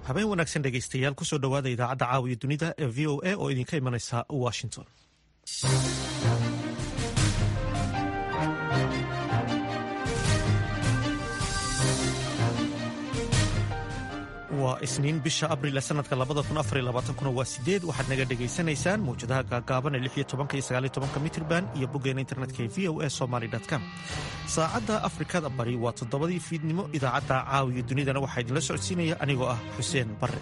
habeen wanaagsan dhegaystayaal kusoo dhowaada idaacadda caawiya dunida ee v o a oo idinka imanaysa washington waa isniin bisha abril ee sanadka kuna waa sideed waxaad naga dhegaysanaysaan mawjadaha gaagaaban ee iyo mitrban iyo boggeena internetka ee v o a somaly com saacadda afrikada bari waa toddobadii fiidnimo idaacadda caawiya dunidana waxaa idinla socodsiinaya anigoo ah xuseen barre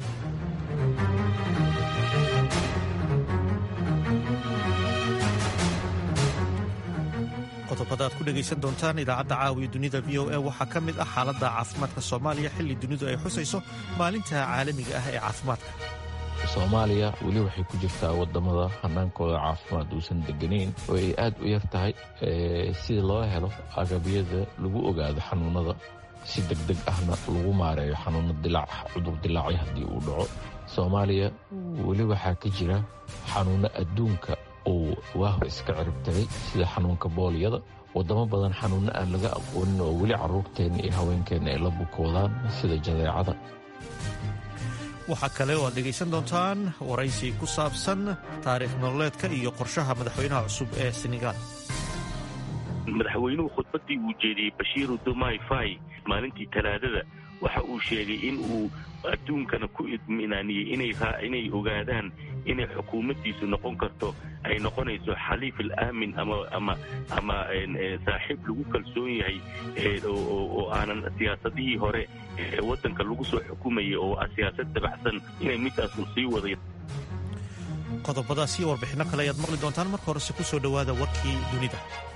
qodobada aad ku dhegaysan doontaan idaacadda caawiya dunida v o a waxaa ka mid ah xaaladda caafimaadka soomaaliya xilli dunidu ay xusayso maalinta caalamiga ah ee caafimaadka soomaaliya weli waxay ku jirtaa wadamada hanaankooda caafimaad uusan deganayn oo ay aad u yar tahay sida loo helo agabyada lagu ogaado xanuunada si degdeg ahna lagu maareeyo xanuuno dilaac cudur dilaacyo haddii uu dhaco soomaaliya weli waxaa ka jira xanuuno adduunka uu waa hor iska ciribtagay sida xanuunka booliyada wadamo badan xanuunno aan laga aqoonin oo weli carruurteenna iyo haweenkeenna ay la bukoodaan sida jadeecada waxaa kale oo aad dhegaysan doontaan waraysi ku saabsan taariikh nololeedka iyo qorshaha madaxweynaha cusub ee senegaal madaxweynuhu khudbaddii uu jeediyey bashiiru dumai fai maalintii talaadada waxa uu sheegay in uu adduunkana ku idminaaniyey inay ogaadaan inay xukuumaddiisu noqon karto ay noqonayso xaliif alaamin ama saaxiib lagu kalsoon yahay oo aanan siyaasadihii hore ee waddanka lagu soo xukumayay oo siyaasad dabacsan inay midaasu sii waday qodobadaas iyo warbixinno kale ayaad maqli doontaan marka horese ku soo dhowaada warkii dunida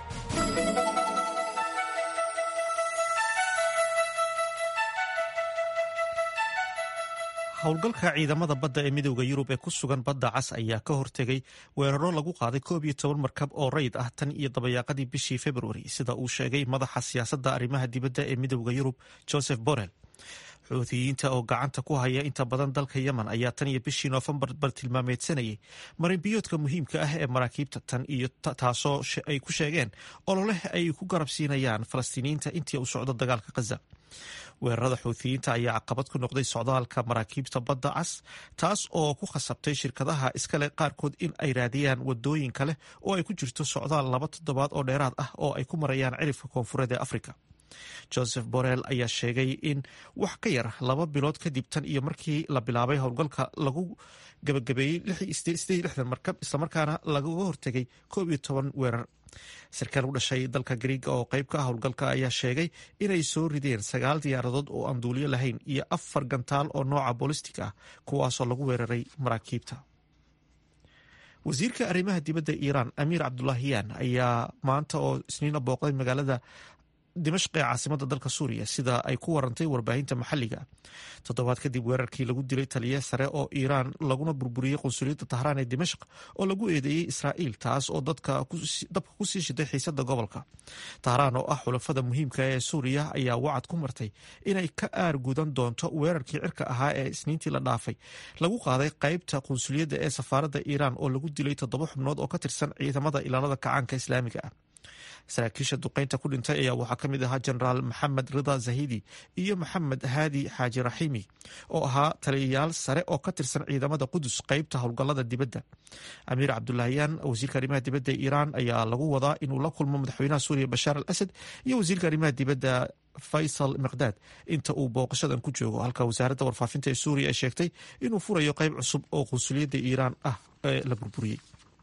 howlgalka ciidamada badda ee midowda yurub ee ku sugan badda cas ayaa ka hortegay weeraro lagu qaaday koob iyo toban markab oo rayid ah tan iyo dabayaaqadii bishii februari sida uu sheegay madaxa siyaasadda arrimaha dibadda ee midowda yurub joseph borrell xuutiyiinta oo gacanta ku haya inta badan dalka yemen ayaa tan iyo bishii noofembar bartilmaameedsanayay marinbiyoodka muhiimka ah ee maraakiibta tan iyo taasoo ay ku sheegeen ololeh ay ku garabsiinayaan falastiiniyiinta intii uu socdo dagaalka khaza weerarada xuutiyiinta ayaa caqabad ku noqday socdaalka maraakiibta badda cas taas oo ku khasabtay shirkadaha iskale qaarkood in ay raadiyaan wadooyin kale oo ay ku jirto socdaal laba toddobaad oo dheeraad ah oo ay ku marayaan cirifka koonfureed ee afrika joseph borrell ayaa sheegay in wax ka yar laba bilood kadib tan iyo markii la bilaabay howlgalka lagu gabagabeeyey markab islamarkaana lagaga hortegay koob iyo toban weerar sarkaal u dhashay dalka griiga oo qayb ka ah howlgalka ayaa sheegay inay soo rideen sagaal diyaaradood oo aan duuliyo lahayn iyo afar gantaal oo nooca bolistig ah kuwaasoo lagu weeraray maraakiibta wasiirka arrimaha dibadda iiraan amiir cabdulaahiyaan ayaa maanta oo isniina booqday magaalada dimashq ee caasimada dalka suuriya sida ay ku warantay warbaahinta maxalliga toddobaad kadib weerarkii lagu dilay taliye sare oo iiraan laguna burburiyey qunsuliyadda tahraan ee dimashq oo lagu eedeeyey israa'iil taas oo dabka kusii shiday xiisada gobolka tahraan oo ah xulafada muhiimka ee suuriya ayaa wacad ku martay inay ka aar gudan doonto weerarkii cirka ahaa ee isniintii la dhaafay lagu qaaday qaybta qunsuliyadda ee safaaradda iiraan oo lagu dilay toddoba xubnood oo ka tirsan ciidamada ilaalada kacaanka islaamiga ah saraakiisha duqeynta ku dhintay ayaa waxaa ka mid ahaa jenaraal maxamed rida zahidi iyo maxamed haadi xaaji raxiimi oo ahaa taliyayaal sare oo ka tirsan ciidamada qudus qeybta howlgalada dibadda amiir cabdulaahiyaan wasiirka arrimaha dibadda ee iiraan ayaa lagu wadaa inuu la kulmo madaxweynaha suuriya bashaar al asad iyo wasiirka arrimaha dibadda faysal miqdaad inta uu booqashadan ku joogo halka wasaaradda warfaafinta ee suuriya ay sheegtay inuu furayo qeyb cusub oo qunsuliyadda iiraan ah ee la burburiyey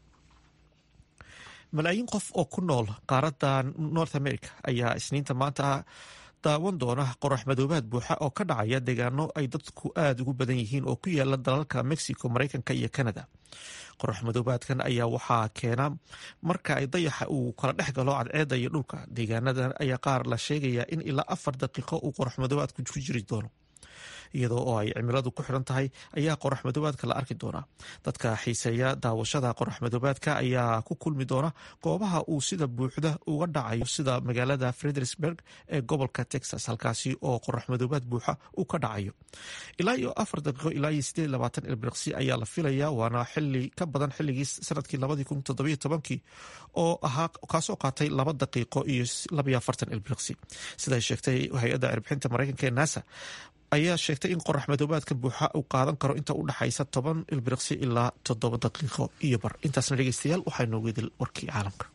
malaayiin qof oo ku nool qaaradda north america ayaa isniinta maanta daawan doona qorax madoobaad buuxa oo ka dhacaya deegaano ay dadku aada ugu badan yihiin oo ku yaala dalalka mexico mareykanka iyo canada qorax madoobaadkan ayaa waxaa keena marka ay dayaxa uu kala dhex galo cadceedda iyo dhulka deegaanadan ayaa qaar la sheegayaa in ilaa afar daqiiqo uu qorax madoobaadku ku jiri doono iyadoo oo ay cimiladu ku xidhan tahay ayaa qorax madoobaadka la arki doonaa dadka xiiseeya daawashada qorax madoobaadka ayaa ku kulmi doona goobaha uu sida buuxda uga dhacayo sida magaalada fredericksburg ee gobolka texas halkaasi oo qorax madoobaad buuxa uu ka dhacayo ilaa iyo afar daqiiqo ilaa iyo sideed labaatan ilbiriqsi ayaa la filayaa waana xili ka badan xilligii sanadkii labadii kun toddobiyo tobankii oo ahaa kaasoo qaatay laba daqiiqo iyo labayo afartan ilbiriqsi siday sheegtay hay-adda cirbixinta mareykanka ee nasa ayaa sheegtay in qorax madoobaadka buuxa uu qaadan karo inta u dhexaysa toban ilbiriqsi ilaa toddoba daqiiqo iyo bar intaasna dhegeystayaal waxaa noogu idil warkii caalamka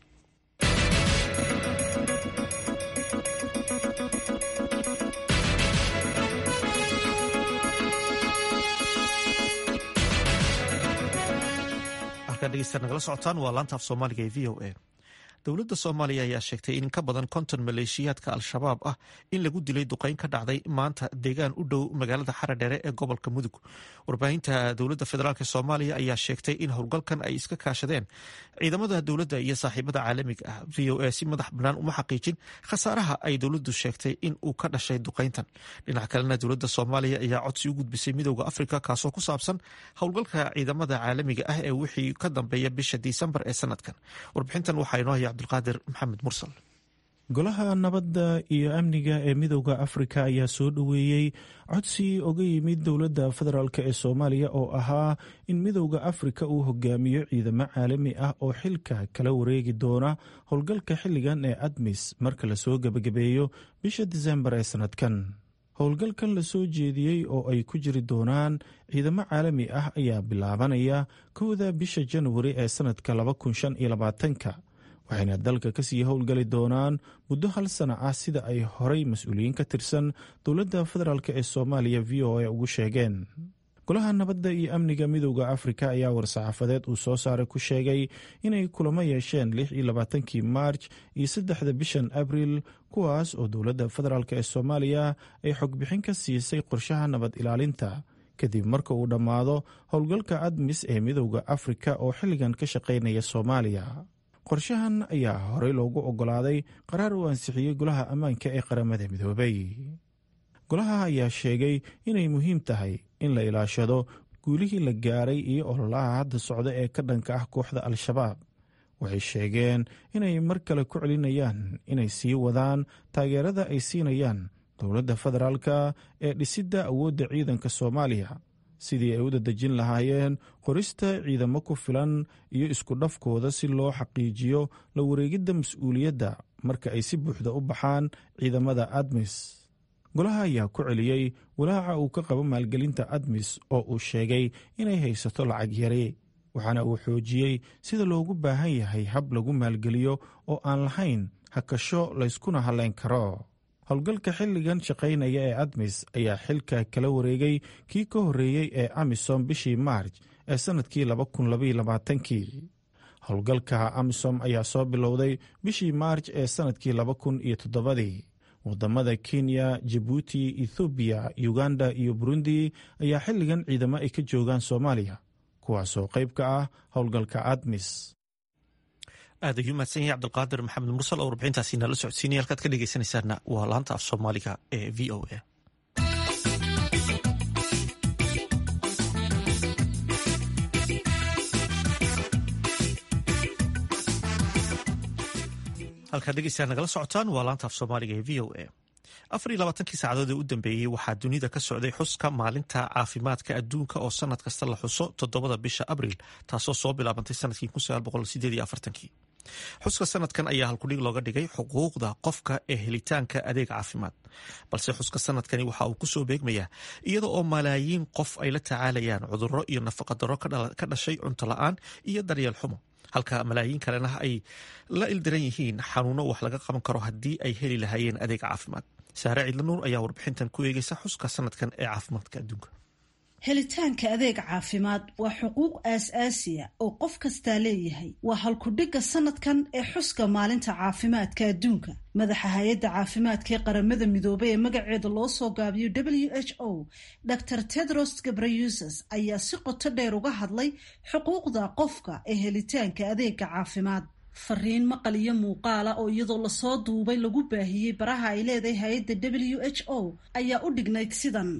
nagala socotaan waa laanta af soomaaliga ee v o a dowladda soomaaliya ayaa sheegtay in ka badan konton maleeshiyaadka al-shabaab ah in lagu dilay duqeyn ka dhacday maanta deegaan u dhow magaalada xaradheere ee gobolka mudug warbaahinta dowladda federaalk soomaaliya ayaa sheegtay in howlgalkan ay iska kaashadeen ciidamada dowladda iyo saaxiibada caalamiga ah v o a si madax bannaan uma xaqiijin khasaaraha ay dowladdu sheegtay in uu ka dhashay duqeyntan dhinac kalena dowladda soomaaliya ayaa codsi u gudbisay midooda afrika kaasoo ku saabsan howlgalka ciidamada caalamiga ah ee wixii ka dambeeya bisha disembar ee sanadkan warbixintan waxaa inoo haya cabdulqaadir maxamed mursal golaha nabadda iyo amniga ee midowda afrika ayaa soo dhoweeyey codsi oga yimid dowladda federaalk ee soomaaliya oo ahaa in midowda afrika uu hogaamiyo ciidamo caalami ah oo xilka kala wareegi doona howlgalka xilligan ee admis marka lasoo gebagabeeyo bisha disembar ee sanadkan howlgalkan lasoo jeediyey oo ay ku jiri doonaan ciidamo caalami ah ayaa bilaabanaya kowda bisha janwari ee sanadka ka waxayna dalka kasii howlgali doonaan muddo hal sana ah sida ay horay mas-uuliyiin ka tirsan dowladda federaalk ee soomaaliya v o a ugu sheegeen golaha nabadda iyo amniga midowda afrika ayaa war-saxaafadeed uu soo saaray ku sheegay inay kulamo yeesheen lix iyo labaatankii maarj iyo saddexda bishan abril kuwaas oo dowladda federaalk ee soomaaliya ay xogbixin ka siisay qorshaha nabad ilaalinta kadib marka uu dhammaado howlgalka admis ee midowda afrika oo xilligan ka shaqaynaya soomaaliya qorshahan ayaa horey loogu oggolaaday qaraar uu ansixiyey golaha ammaanka ee qaramada midoobay golaha ayaa sheegay inay muhiim tahay in la ilaashado guulihii la gaaray iyo ololaha hadda socda ee ka dhanka ah kooxda al-shabaab waxay sheegeen inay mar kale ku celinayaan inay sii wadaan taageerada ay siinayaan dowladda federaalka ee dhisidda awoodda ciidanka soomaaliya sidii ay u dadejin lahaayeen qorista ciidamo ku filan iyo isku dhafkooda si loo xaqiijiyo la wareegidda mas-uuliyadda marka ay si buuxda u baxaan ciidamada admis golaha ayaa ku celiyey walaaca uu ka qabo maalgelinta admis oo uu sheegay inay haysato lacag yari waxaana uu xoojiyey sida loogu baahan yahay hab lagu maalgeliyo oo aan lahayn hakasho layskuna hadlayn karo howlgalka xilligan shaqaynaya ee admis ayaa xilka kala wareegay kii ka horreeyey ee amisom bishii maarj ee sannadkii kii howlgalka amisom ayaa soo bilowday bishii maarj ee sannadkii ii wadamada kenya jabuuti ethoobiya uganda iyo burundi ayaa xilligan ciidamo ay ka joogaan soomaaliya kuwaasoo qayb ka ah howlgalka admis aad ayuu mahadsan yahay cabdulqaadir maxamed mursal oo warbixintaasi nala socodsiinaya halkaad ka dhegeysanaysaana waa laanta af soomaaliga ee v o a halkaad dhegeysaa nagala socotaan waa laanta af soomaaliga ee v o a afar iyo labaatankii saacadood ee u dambeeyey waxaa dunida ka socday xuska maalinta caafimaadka adduunka oo sanad kasta la xuso toddobada bisha abriil taasoo soo bilaabantay sanadkii xuska sanadkan ayaa halkudhig looga dhigay xuquuqda qofka ee helitaanka adeeg caafimaad balse xuska sanadkani waxa uu kusoo beegmayaa iyada oo malaayiin qof ay la tacaalayaan cudurro iyo nafaqadaro ka dhashay cunto la-aan iyo daryeel xumo halka malaayiin kalena ay la ildiran yihiin xanuuno wax laga qaban karo haddii ay heli lahaayeen adeeg caafimaad saare ciidlanuur ayaa warbixintan ku eegeysa xuska sanadkan ee caafimaadka adduunka helitaanka adeeg caafimaad waa xuquuq aas-aasiya oo qof kastaa leeyahay waa halkudhigga sanadkan ee xuska maalinta caafimaadka adduunka madaxa hay-adda caafimaadka ee qaramada midoobay ee magaceeda loo soo gaabiyo w h o dor tedros gabrayuses ayaa si qoto dheer uga hadlay xuquuqda qofka ee helitaanka adeega caafimaad fariin maqal iyo muuqaala oo iyadoo lasoo duubay lagu baahiyey baraha ay leedahay hay-adda w h o ayaa u dhignayd sidan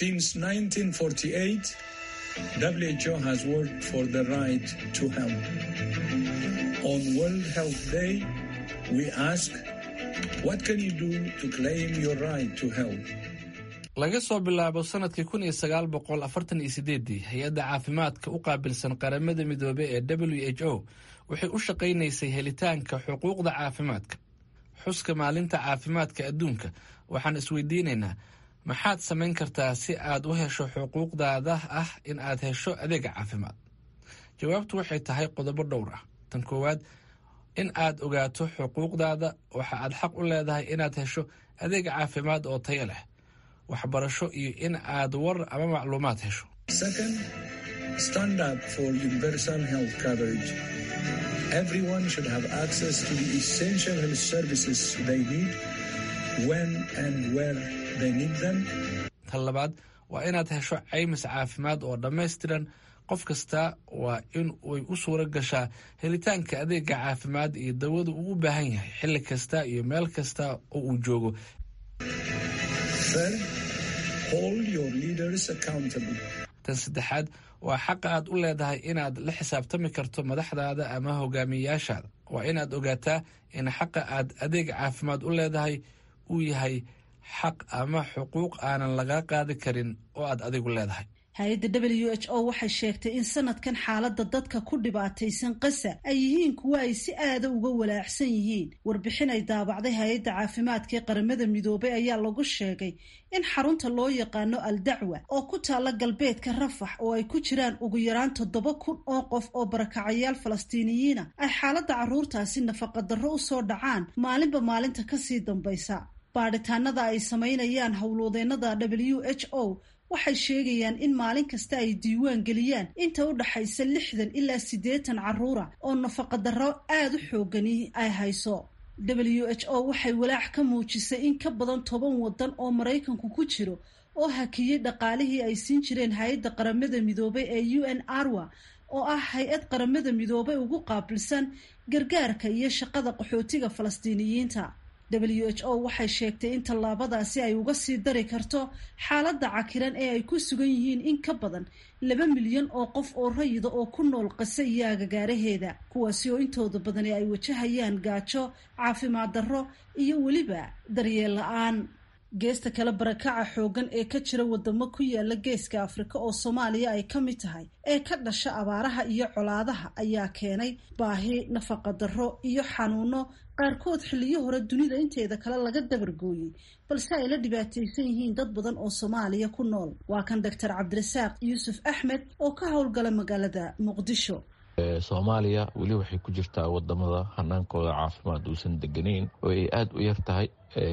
WHO has worked for the right to health. On World Health Day, we ask, what can you do to claim your right to health? laga soo bilaabo sanadkii kun iyo sagaal boqol afartan iyo sideedii hay-adda caafimaadka u qaabilsan qaramada midoobey ee w h o waxay u shaqaynaysay helitaanka xuquuqda caafimaadka xuska maalinta caafimaadka adduunka waxaan isweydiinaynaa maxaad samayn kartaa si aad u hesho xuquuqdaada ah in aad hesho adeega caafimaad jawaabtu waxay tahay qodobo dhowr ah tan koowaad in aad ogaato xuquuqdaada waxa aad xaq u leedahay inaad hesho adeeg caafimaad oo tayo leh waxbarasho iyo in aad war ama macluumaad hesho Second, stand up for universal health coverage. Everyone should have access to the essential health services they need when and where they need them. tan labaad waa inaad hesho caymis caafimaad oo dhammaystiran qof kasta waa in ay u suura gashaa helitaanka adeega caafimaad iyo dawada uu u baahan yahay xilli kasta iyo meel kasta oo uu joogo Third, hold your leaders accountable. tan saddexaad waa xaqa aad u leedahay inaad la xisaabtami karto madaxdaada ama hogaamiyayaashaada waa inaad ogaataa in xaqa aad adeeg caafimaad u leedahay uu yahay xaq ama xuquuq aanan laga qaadi karin oo aad adigu leedahay hay-adda w h o waxay sheegtay in sanadkan xaaladda dadka ku dhibaataysan qasa ay yihiin kuwo ay si aada uga walaacsan yihiin warbixin ay daabacday hay-adda caafimaadka ee qaramada midoobay ayaa lagu sheegay in xarunta loo yaqaano al dacwa oo ku taalla galbeedka rafax oo ay ku jiraan ugu yaraan toddoba kun oo qof oo barakacayaal falastiiniyiina ay xaaladda carruurtaasi nafaqadarro u soo dhacaan maalinba maalinta kasii dambaysa baadhitaanada ay samaynayaan howlwadeennada w h o waxay sheegayaan in maalin kasta ay diiwaan geliyaan inta u dhaxaysa lixdan ilaa siddeetan carruura oo nafaqadarro aada u xoogani ay hayso w h o waxay walaac ka muujisay in ka badan toban waddan oo maraykanku ku jiro oo hakiyey dhaqaalihii ay siin jireen hay-adda qaramada midoobay ee u n arwa oo ah hay-ad qaramada midoobay ugu qaabilsan gargaarka iyo shaqada qaxootiga falastiiniyiinta w h o waxay sheegtay in tallaabadaasi ay uga sii dari karto xaaladda cakiran ee ay ku sugan yihiin in ka badan laba milyan oo qof oo rayida oo ku nool qase iyo agagaaraheeda kuwaasi oo intooda badani ay wajahayaan gaajo caafimaad darro iyo weliba daryeel la-aan geesta kale barakaca xooggan ee ka jira wadamo ku yaala geeska afrika oo soomaaliya ay ka mid tahay ee ka dhasha abaaraha iyo colaadaha ayaa keenay baahi nafaqadarro iyo xanuuno qaarkood xilliyo hore dunida inteeda kale laga dabargooyey balse ay la dhibaataysan yihiin dad badan oo soomaaliya ku nool waa kan doctor cabdirasaaq yuusuf axmed oo ka howlgala magaalada muqdisho soomaaliya weli waxay ku jirtaa wadamada hanaankooda caafimaad uusan deganayn oo ay aada u yar tahay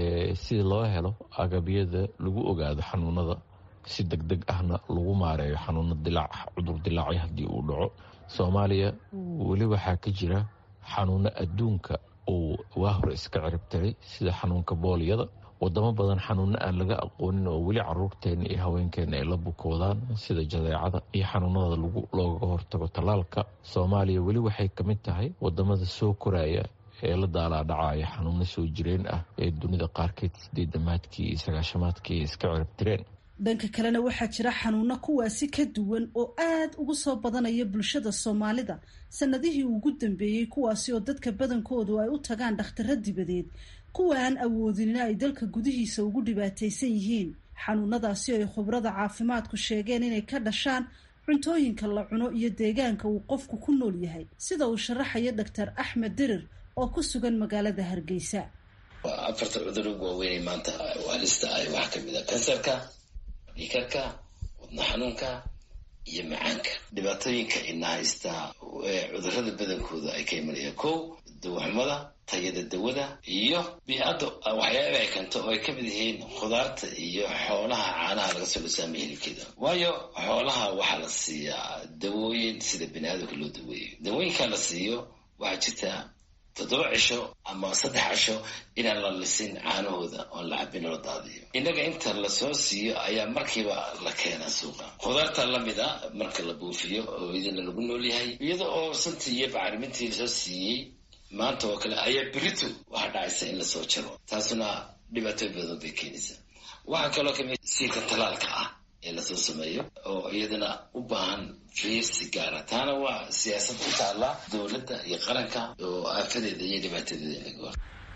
si loo helo agabyada lagu ogaado xanuunada si deg deg ahna lagu maareeyo xanuuno dilaac cudur dilaacyo haddii uu dhaco soomaaliya weli waxaa ka jira xanuuno adduunka uu waa hore iska ciribtiray sida xanuunka booliyada wadamo badan xanuuno aan laga aqoonin oo weli caruurteena iyo haweenkeena ay la bukoodaan sida jadeecada iyo xanuunada looga hortago tallaalka soomaaliya weli waxay ka mid tahay wadamada soo koraya ee la daalaadhacaya xanuuno soo jireen ah ee dunida qaarkeed sideedamaadkii iyo sagaashamaadkii iska ciribtireen dhanka kalena waxaa jira xanuuno kuwaasi ka duwan oo aad ugu soo badanaya bulshada soomaalida sanadihii ugu dambeeyey kuwaasi oo dadka badankoodu ay u tagaan dhakhtaro dibadeed kuwa aan awoodinina ay dalka gudihiisa ugu dhibaataysan yihiin xanuunadaasi ay khubrada caafimaadku sheegeen inay ka dhashaan cuntooyinka la cuno iyo deegaanka uu qofku ku nool yahay sida uu sharaxayo doctor axmed dirir oo ku sugan magaalada hargeysa afarta cudur ugu waaweynay maanta halista ah waxaa kamid a kansarka dhiikarka wadna xanuunka iyo macaanka dhibaatooyinka ina haystaa cudurada badankooda ay ka imanayaan kow dawaxumada tayada dawada iyo bii-adda waxyaaba ay keento oo ay kamid yihiin khudaarta iyo xoolaha caanaha laga soo dhasaamaya hilibkeeda waayo xoolaha waxaa la siiyaa dawooyin sida bani aadamka loo daweeyo dawooyinkaa la siiyo waxaa jirta toddoba cisho ama saddex cisho inaan la lisin caanahooda oon la cabin loo daadiyo innaga inta lasoo siiyo ayaa markiiba la keenaa suuqa khudaarta lamid a marka la buufiyo oo idina lagu nool yahay iyada oo santii iyo bacrimintii lasoo siiyey maanta oo kale ayaa beritu waxaa dhacaysa in lasoo jaro taasuna dhibaatooy badan bay keenaysaa waxaa kaloo kamid siirka talaalka ah ee lasoo sameeyo oo iyadana u baahan fiirsi gaara taana waa siyaasad ku taalla dowladda iyo qaranka oo aafadeeda iyo dhibaatadeeda in laga hor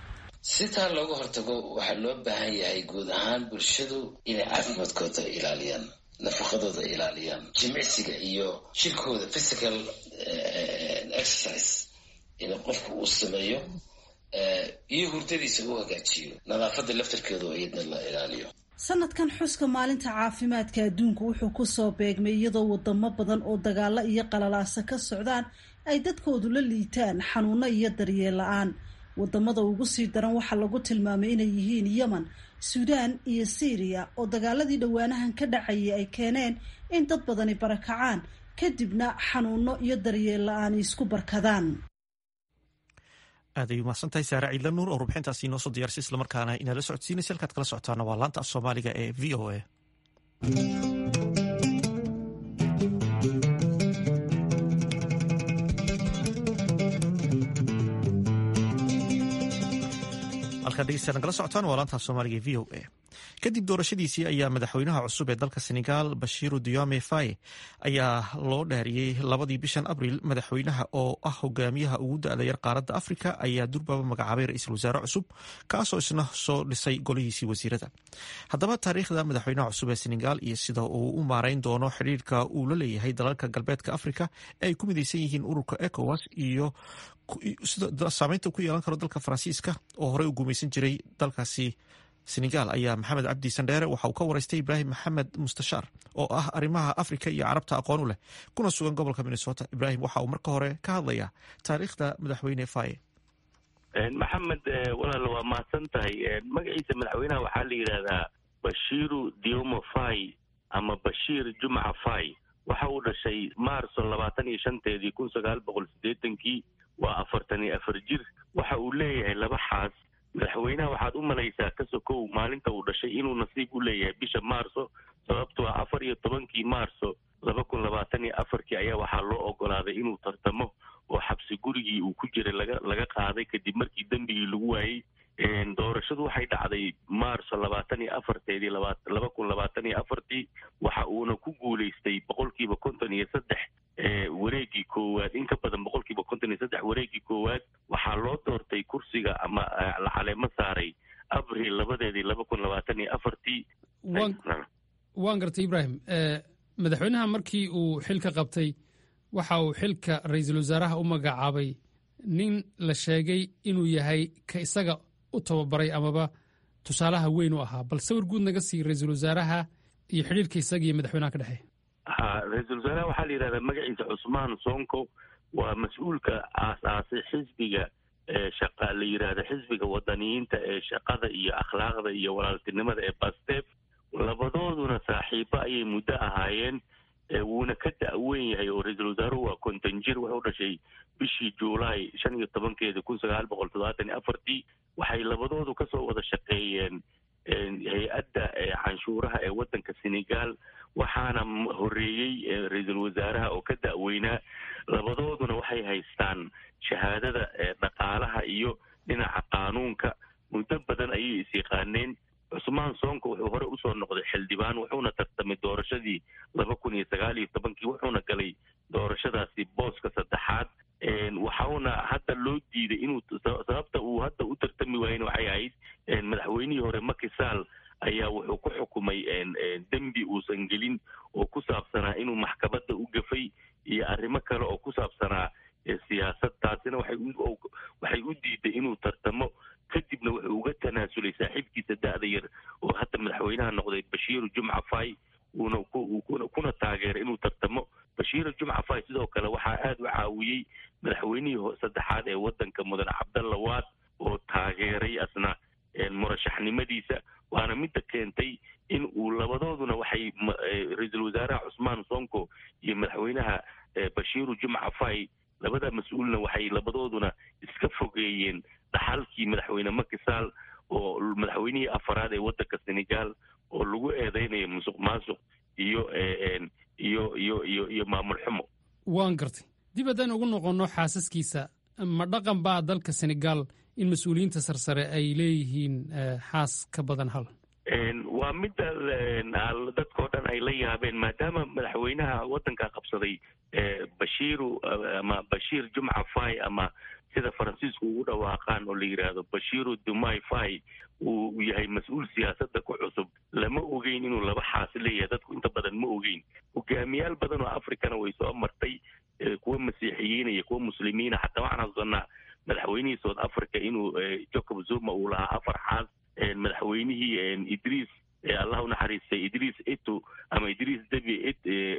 si taa looga hortago waxaa loo baahan yahay guud ahaan bulshadu inay caafimaadkooda ilaaliyaan nafaqadooda ilaaliyaan jimicsiga iyo jirkooda physical exercise in qofku uu sameeyo iyo hurdadiisa u hagaajiyo nadaafadda laftarkeedu iyadna la ilaaliyo sanadkan xuska maalinta caafimaadka adduunku wuxuu kusoo beegmay iyadoo wadamo badan oo dagaalo iyo qalalaasa ka socdaan ay dadkoodu la liitaan xanuuno iyo daryeel la-aan wadamada ugu sii daran waxaa lagu tilmaamay inay yihiin yemen suudaan iyo syriya oo dagaaladii dhowaanahan ka dhacayay ay keeneen in dad badani barakacaan kadibna xanuuno iyo daryeel la-aan isku barkadaan aad ay umahsantahay saare ciidla nuur oo rubxintaasi inoo soo diyaarsay islamarkaana inaala socodsiinaysa halkaad kala socotaana waa laanta af soomaaliga ee v o a halkaad dhegeystaad nagala socotaan waa laanta af soomaaliga ee v o a kadib doorashadiisii ayaa madaxweynaha cusub ee dalka senegal bashiru diome faye ayaa loo dhaariyey labadii bishan abriil madaxweynaha oo ah hogaamiyaha ugu da-da yar qaaradda afrika ayaa durbaba magacaabay ra-iisul wasaare cusub kaasoo isna soo dhisay golihiisii wasiirada haddaba taariikhda madaxweynaha cusub ee senegal iyo sida uu u maareyn doono xidhiirka uu la leeyahay dalalka galbeedka afrika ee ay ku midaysan yihiin ururka ecowas iyo saameynta ku yeelan karo dalka faransiiska oo horey u gumaysan jiray dalkaasi senegal ayaa maxamed cabdi sandheere waxa uu ka wareystay ibraahim maxamed mustashaar oo ah arrimaha afrika iyo carabta aqoon u leh kuna sugan gobolka minnesota ibraahim waxa uu marka hore ka hadlayaa taariikhda madaxweyne faye maxamed walaal waa mahadsan tahay magaciisa madaxweynaha waxaa la yidhaahdaa bashiru diomo fay ama bashiir jumca fay waxa uu dhashay maarso labaatan iyo shanteedii kun sagaal boqol siddeetankii waa afartan iyo afar jir waxa uu leeyahay laba xaas madaxweynaha waxaad u malaysaa ka sokow maalinta uu dhashay inuu nasiib u leeyahay bisha maarso sababtoo ah afar iyo tobankii maarso laba kun labaatan iyo afarkii ayaa waxaa loo ogolaaday inuu tartamo oo xabsi gurigii uu ku jiray laga laga qaaday kadib markii dembigii lagu waayey doorashadu waxay dhacday maarso labaatan iyo afarteedii laba kun labaatan iyo afartii waxa uuna ku guulaystay boqolkiiba konton iyo saddex wareegii koowaad in ka badan boqolkiiba konton iyo saddex wareegii koowaad waxaa loo doortay kursiga ama la caleemo saaray abril labadeedii laba kun labaatan iyo afartii waan gartay ibraahim madaxweynaha markii uu xilka qabtay waxa uu xilka ra-iisul wasaaraha u magacaabay nin la sheegay inuu yahay ka isaga u tababaray amaba tusaalaha weyn u ahaa bal sawir guud naga sii ra-iisul wasaaraha iyo xidhiirka isaga iyo madaxweynaha ka dhexeeya ha ra-iisul wasaaraha waxaa la yidhahdaa magaciisa cusmaan sonko waa mas-uulka aas-aasay xisbiga shaqa la yidhaahda xisbiga wadaniyiinta ee shaqada iyo akhlaaqda iyo walaaltinimada ee bastef labadooduna saaxiibo ayay muddo ahaayeen wuuna ka da-weyn yahay oo ra-iisul wasaaruhu waa konton jir wuxuu dhashay bishii juulaay shan iyo tobankeeda kun sagaal boqol toddobaatan iyo afartii waxay labadoodu kasoo wada shaqeeyeen hay-adda canshuuraha ee waddanka senegal waxaana horeeyey ra-iisul wasaaraha oo ka da-weynaa labadooduna waxay haystaan shahaadada dhaqaalaha iyo dhinaca qaanuunka muddo badan ayay is-yaqaaneen cusmaan soonka wuxuu hore usoo noqday xildhibaan wuxuuna tartamay doorashadii laba kun iyo sagaal iyo tobankii wuxuuna galay doorashadaasi booska saddexaad waxauna hadda loo diiday inuu sababta uu hadda u tartami waayena waxay ahayd madaxweynihii hore makisaal ayaa wuxuu ku xukumay dembi uusan gelin oo ku saabsanaa inuu maxkamadda u gafay iyo arrimo kale oo ku saabsanaa siyaasad taasina waxay u diiday inuu tartamo kadibna wuxuu uga tanaasulay saaxiibkiisa da-da yar oo hadda madaxweynaha noqday bashiiru jumca fay uuna kuna taageeray inuu tartamo bashiiru jumca fay sidoo kale waxaa aada u caawiyey madaxweynihii saddexaad ee waddanka mudan cabdalla waad oo taageeray asna murashaxnimadiisa waana midda keentay in uu labadooduna waxay ra-iisul wasaaraha cusmaan sonko iyo madaxweynaha bashiiru jumca fay labada mas-uulna waxay labadooduna iska fogeeyeen dhaxalkii madaxweyne makisaal oo madaxweynihii afaraad ee waddanka senegal oo lagu eedeynayo musuq maasuq iyo iyo iyo iyo iyo maamul xumo waan gartay dib haddaan ugu noqonno xaasaskiisa ma dhaqan baa dalka senegal in mas-uuliyiinta sarsare ay leeyihiin xaas ka badan hal waa midda dadkao dhan ay la yaabeen maadaama madaxweynaha waddanka qabsaday bashiiru ama bashiir jumca fay ama sida faransiisku ugu dhawaaqaan oo la yidhaahdo bashiiru dumai fay uu yahay mas-uul siyaasadda ku cusub lama ogeyn inuu laba xaasi leeyahay dadku inta badan ma ogeyn hogaamiyaal badan oo africana way soo martay kuwa masiixiyiina iyo kuwa muslimiina xataa waxaan xasuusanaa madaxweynihii south africa inuu jacob zuma uu lahaa afar xaas madaxweynihii idriis allah unaxariistay idriis ito ama idriis debi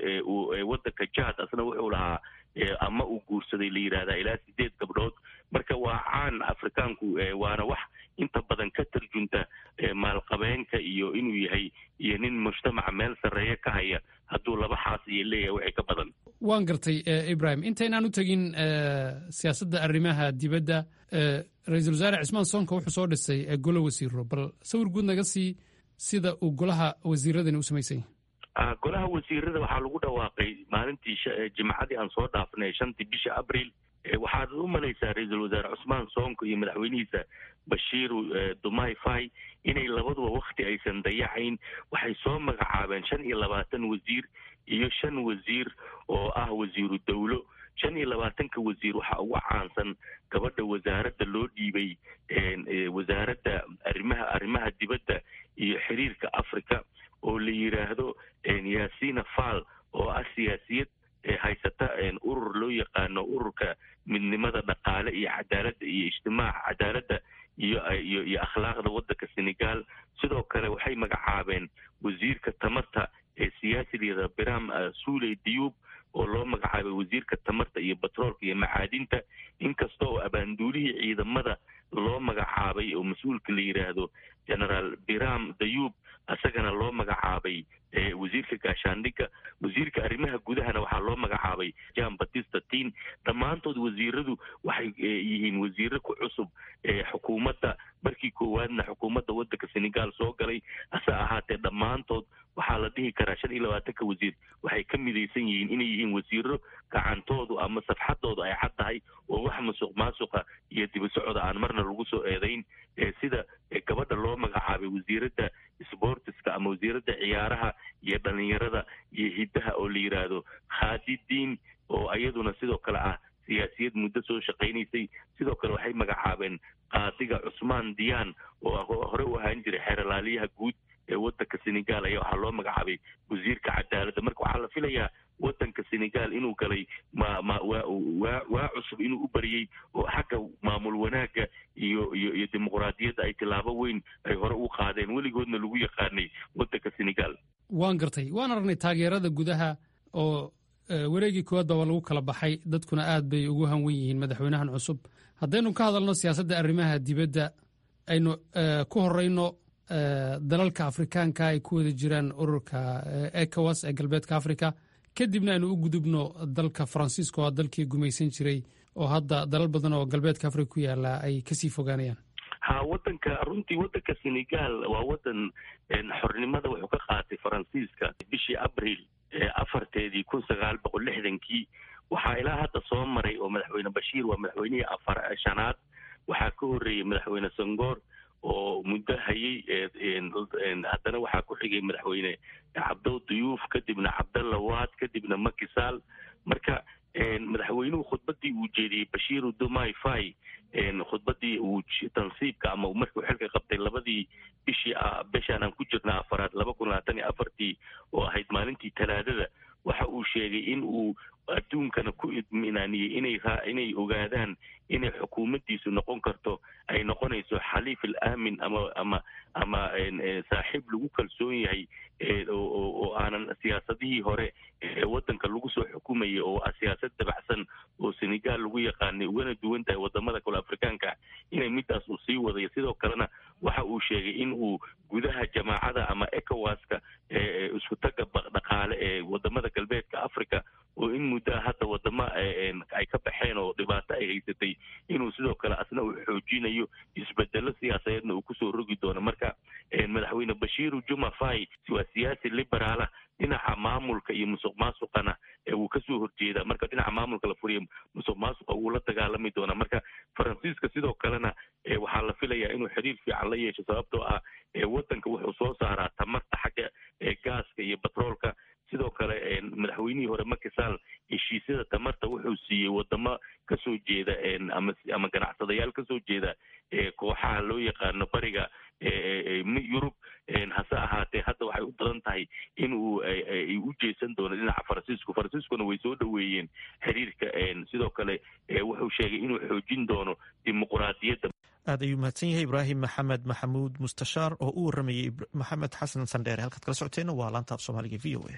wadanka jad asna wuxuu lahaa ama uu guursaday la yidhahdaa ilaa sideed gabdhood marka waa caan afrikaanku waana wax inta badan ka tarjunta maalqabeenka iyo inuu yahay iyo nin mujtamaca meel sarreeya ka haya hadduu laba xaas iyo leeyahay wixii ka badan waan gartay ibrahim intaynaan u tegin siyaasadda arrimaha dibadda ra-iisul wasaare cismaan soonka wuxuu soo dhisay golo wasiiro bal sawir guud naga sii sida uu golaha wasiiradani u samaysanya golaha wasiirada waxaa lagu dhawaaqay maalintii jimcadii aan soo dhaafnay shantii bisha abril waxaad u malaysaa ra-iisul wasaare cusmaan soonko iyo madaxweynihiisa bashiiru dumai fai inay labaduba wakti aysan dayacayn waxay soo magacaabeen shan iyo labaatan wasiir iyo shan wasiir oo ah wasiiru dowlo shan iyo labaatanka wasiir waxaa ugu caansan gabadha wasaaradda loo dhiibay wasaaradda arrimaha arrimaha dibadda iyo xiriirka africa oo la yidhaahdo yaasina fal oo ah siyaasiyad haysata urur loo yaqaano ururka midnimada dhaqaale iyo cadaaladda iyo ijtimaaca cadaaladda iyo iyo iyo akhlaaqda waddanka senegal sidoo kale waxay magacaabeen wasiirka tamarta ee siyaasiliyada biram suuley diyuub oo loo magacaabay wasiirka tamarta iyo batroolka iyo macaadinta inkasta oo abaanduulihii ciidamada loo magacaabay oo mas-uulka la yidhaahdo generaal biram dayuub isagana loo magacaabay wasiirka gaashaandhigga wasiirka arrimaha gudahana waxaa loo magacaabay jan batista tin dhammaantood wasiiradu waxay yihiin wasiiro ku cusub xukuumadda markii koowaadna xukuumadda waddanka senegal soo galay hase ahaatee dhammaantood waxaa la dhihi karaa shan iyo labaatanka wasiir waxay ka midaysan yihiin inay yihiin wasiiro gacantoodu ama safxadoodu ay cad tahay oo wax masuq maasuqa iyo dibasocda aan marna lagu soo eedayn sida gabadha loo magacaabay wasiiradda sbortiska ama wasiiradda ciyaaraha iyo dhalinyarada iyo hiddaha oo la yidhaahdo khaadidiin oo iyaduna sidoo kale ah siyaasiyad muddo soo shaqaynaysay sidoo kale waxay magacaabeen qaadiga cusmaan diyaan oo hore u ahaan jiray xeeralaaliyaha guud ee waddanka senegal ayaa waxaa loo magacaabay wasiirka cadaaladda marka waxaa la filayaa waddanka senegal inuu galay ma ma waa waa waa cusub inuu u bariyey oo xagga maamul wanaagga iyo iyo iyo dimuqraadiyadda ay tilaabo weyn ay hore u qaadeen weligoodna lagu yaqaanay waddanka senegal waan gartay waan aragnay taageerada gudaha oo wareegii koowaad baba lagu kala baxay dadkuna aad bay ugu hanwen yihiin madaxweynahan cusub haddaynu ka hadalno siyaasadda arrimaha dibadda aynu ku horeyno dalalka afrikaanka ay ku wada jiraan ururka ecowas ee galbeedka africa kadibna aynu u gudubno dalka faransiiska oo dalkii gumaysan jiray oo hadda dalal badan oo galbeedka africa ku yaala ay kasii fogaanayaan ha wadanka runtii wadanka senegal waa wadan xornimada wuxuu ka qaatay faransiiska bishii abril afarteedii kun sagaal boqol lixdankii waxaa ilaa hadda soo maray oo madaxweyne bashiir waa madaxweynihii afar shanaad waxaa ka horreeyey madaxweyne sangoor oo muddo hayay haddana waxaa ku xigay madaxweyne cabdow duyuuf kadibna cabdalla waad kadibna makisaal marka madaxweynuhu khudbadii uu jeediyey bashiiru dumai fai khudbadii uu tansiibka ama markuu xilka qabtay labadii bishii bishaan aan ku jirna afaraad laba kun labaatan iyo afartii oo ahayd maalintii talaadada waxa uu sheegay in uu adduunkana ku idminaaniyey inay inay ogaadaan inay xukuumaddiisu noqon karto ay noqonayso xaliif al aamin ama ama ama saaxiib lagu kalsoon yahay oo aanan siyaasadihii hore ee waddanka lagu soo xukumayay oo ah siyaasad dabacsan oo senegal lagu yaqaanay ugana duwan tahay wadamada kale afrikaanka inay midaas uu sii wadayo sidoo kalena waxa uu sheegay in uu gudaha jamaacada ama ecowaska isku taga dhaqaale ee wadamada galbeedka africa oo in muddaa hadda wadamo ay ka baxeen oo dhibaato ay haysatay inuu sidoo kale asna uu xoojinayo isbedelo siyaasadeedna uu kusoo rogi doono marka madaxweyne bashiiru juma fai waa siyaasi liberaala dhinaca maamulka iyo musuq maasuqana wuu kasoo horjeedaa marka dhinaca maamulka la furiya musuq maasuqa wuu la dagaalami doonaa marka faransiiska sidoo kalena waxaa la filayaa inuu xiriir fiican la yeesho sababtoo ah waddanka wuxuu soo saaraa tamarta xagga gaaska iyo batroolka sidoo kale madaxweynihii hore makisaal heshiisyada tamarta wuxuu siiyey wadamo kasoo jeeda ama ama ganacsadayaal kasoo jeeda kooxaha loo yaqaano bariga yurub hase ahaatee hadda waxay u badan tahay in uu ay u jeesan doono dhinaca faransiisku faransiiskuna way soo dhoweeyeen xiriirka sidoo kale wuxuu sheegay inuu xoojin doono dimuquraadiyadda aad ayuu mahadsan yahay ibraahim maxamed maxamuud mustashaar oo u waramayay maxamed xasan sandheere halkaad kala socoteenna waa laanta af soomaaliga v o a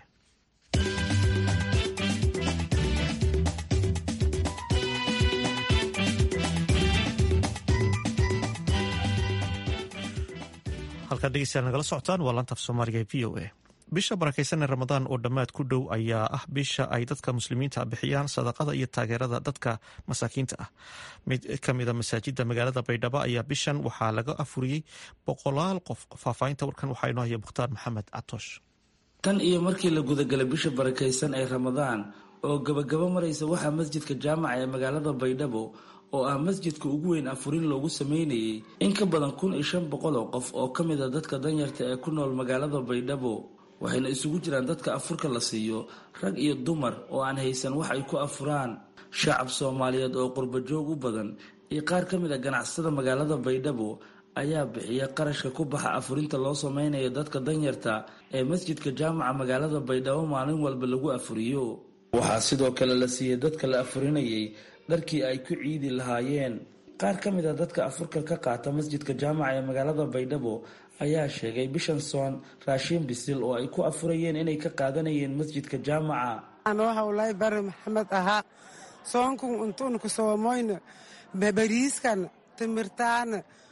halkaad dhegeystayaal nagala socotaan waa laanta af soomaaliga v o a bisha barakaysan ee ramadaan oo dhammaad ku dhow ayaa ah bisha ay dadka muslimiinta bixiyaan sadaqada iyo taageerada dadka masaakiinta ah mid ka mida masaajida magaalada baydhabo ayaa bishan waxaa laga afuriyey boqolaal qof faahfaahinta warkan waxaa inoo haya mukhtaar maxamed catoosh tan iyo markii la gudagalay bisha barakaysan ee ramadaan oo gabagabo maraysa waxaa masjidka jaamaca ee magaalada baydhabo oo ah masjidka ugu weyn afurin loogu sameynayay in ka badan kun iyo shan boqol oo qof oo ka mid a dadka danyarta ee ku nool magaalada baydhabo waxayna isugu jiraan dadka afurka la siiyo rag iyo dumar oo aan haysan wax ay ku afuraan shacab soomaaliyeed oo qurbajoog u badan iyo qaar ka mid a ganacsada magaalada baydhabo ayaa bixiya qarashka ku baxa afurinta loo sameynayo dadka danyarta ee masjidka jaamaca magaalada baydhabo maalin walba lagu afuriyo waxaa sidoo kale la siiyey dadka la afurinayay dharkii ay ku ciidi lahaayeen qaar ka mid a dadka afurka ka qaata masjidka jaamaca ee magaalada baydhabo ayaa sheegay bishan soon raashiin bisil oo ay ku afurayeen inay ka qaadanayeen masjidka jaamaca anoo hawlay bari maxamed ahaa soonkun untuunku soomoyna bariiskan timirtaan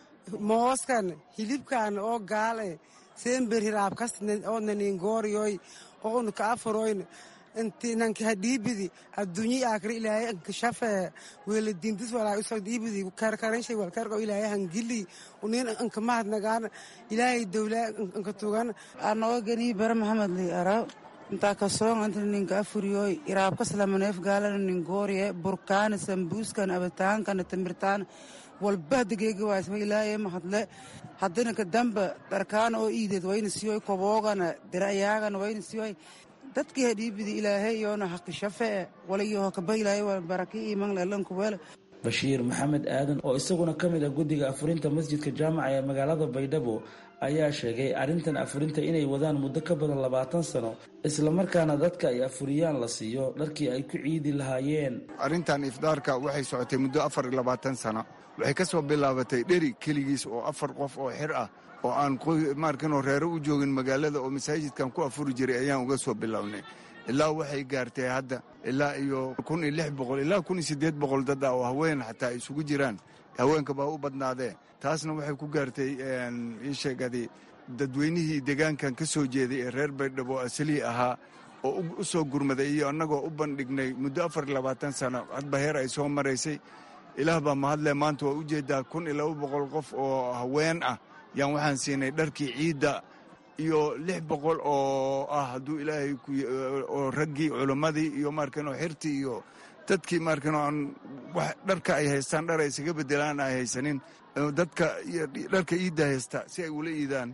mooskan hilibkan oo gaale seenber hiraabkas oo naningooriyoy oo unu ka afuroyn inti nanki hadhiibidi adduunyi aakri ilaahay ankashafe wela dindis walaa usoo dhiibidi karkaranshay walkarko ilaahay hangili unin ankamahad nagaan ilaahay dowla anka tugan anoo ganii bara maxamed li ara intaa kasoon anta ninka afuriyoy iraabkas lamaneef gaalana ningooriye burkaana sambuuskan abitaankana timirtaan walba hadageega waasma ilaahay mahadle haddana kadamba dharkaana oo iideed wayna siyoy koboogana dirayaagana wayna siyoy dadkii hadhiibidi ilaahay yoona haqishafee walayo hakaba ilaahay waa baraki iman lelankuwele bashiir maxamed aadan oo isaguna ka mid ah guddiga afurinta masjidka jaamaca ee magaalada baydhabo ayaa sheegay arrintan afurinta inay wadaan muddo ka badan labaatan sano islamarkaana dadka ay afuriyaan la siiyo dharkii ay ku ciidi lahaayeen arrintan ifdaarka waxay socotay muddo afar iyo labaatan sano waxay ka soo bilaabatay dheri keligiis oo afar qof oo xir ah oo aan maarkinoo reero u joogin magaalada oo masaajidkan ku afuri jiray ayaan uga soo bilownay ilaa waxay gaartay hadda ilaa iyo kun iyo lix boqol ilaa kun iyo siddeed boqol dad ah oo haween xataa ay isugu jiraan haweenka baa u badnaadee taasna waxay ku gaartay ii sheegadi dadweynihii deegaankan ka soo jeeday ee reer baydhabo asalii ahaa oo u soo gurmaday iyo annagoo u bandhignay muddo afar iyo labaatan sano hadba heer ay soo maraysay ilaah baa mahadle maanta waa u jeedaa kun iyo laba boqol qof oo haween ah yaan waxaan siinay dharkii ciidda iyo lix boqol oo ah hadduu ilaahay oo raggii culimmadii iyo maarkanoo xirtii iyo dadkii maarkanoo aan wax dharka ay haystaan dhar ay isaga bedelaan ay haysanin dadka dharka iidda haysta si ay ula iidaan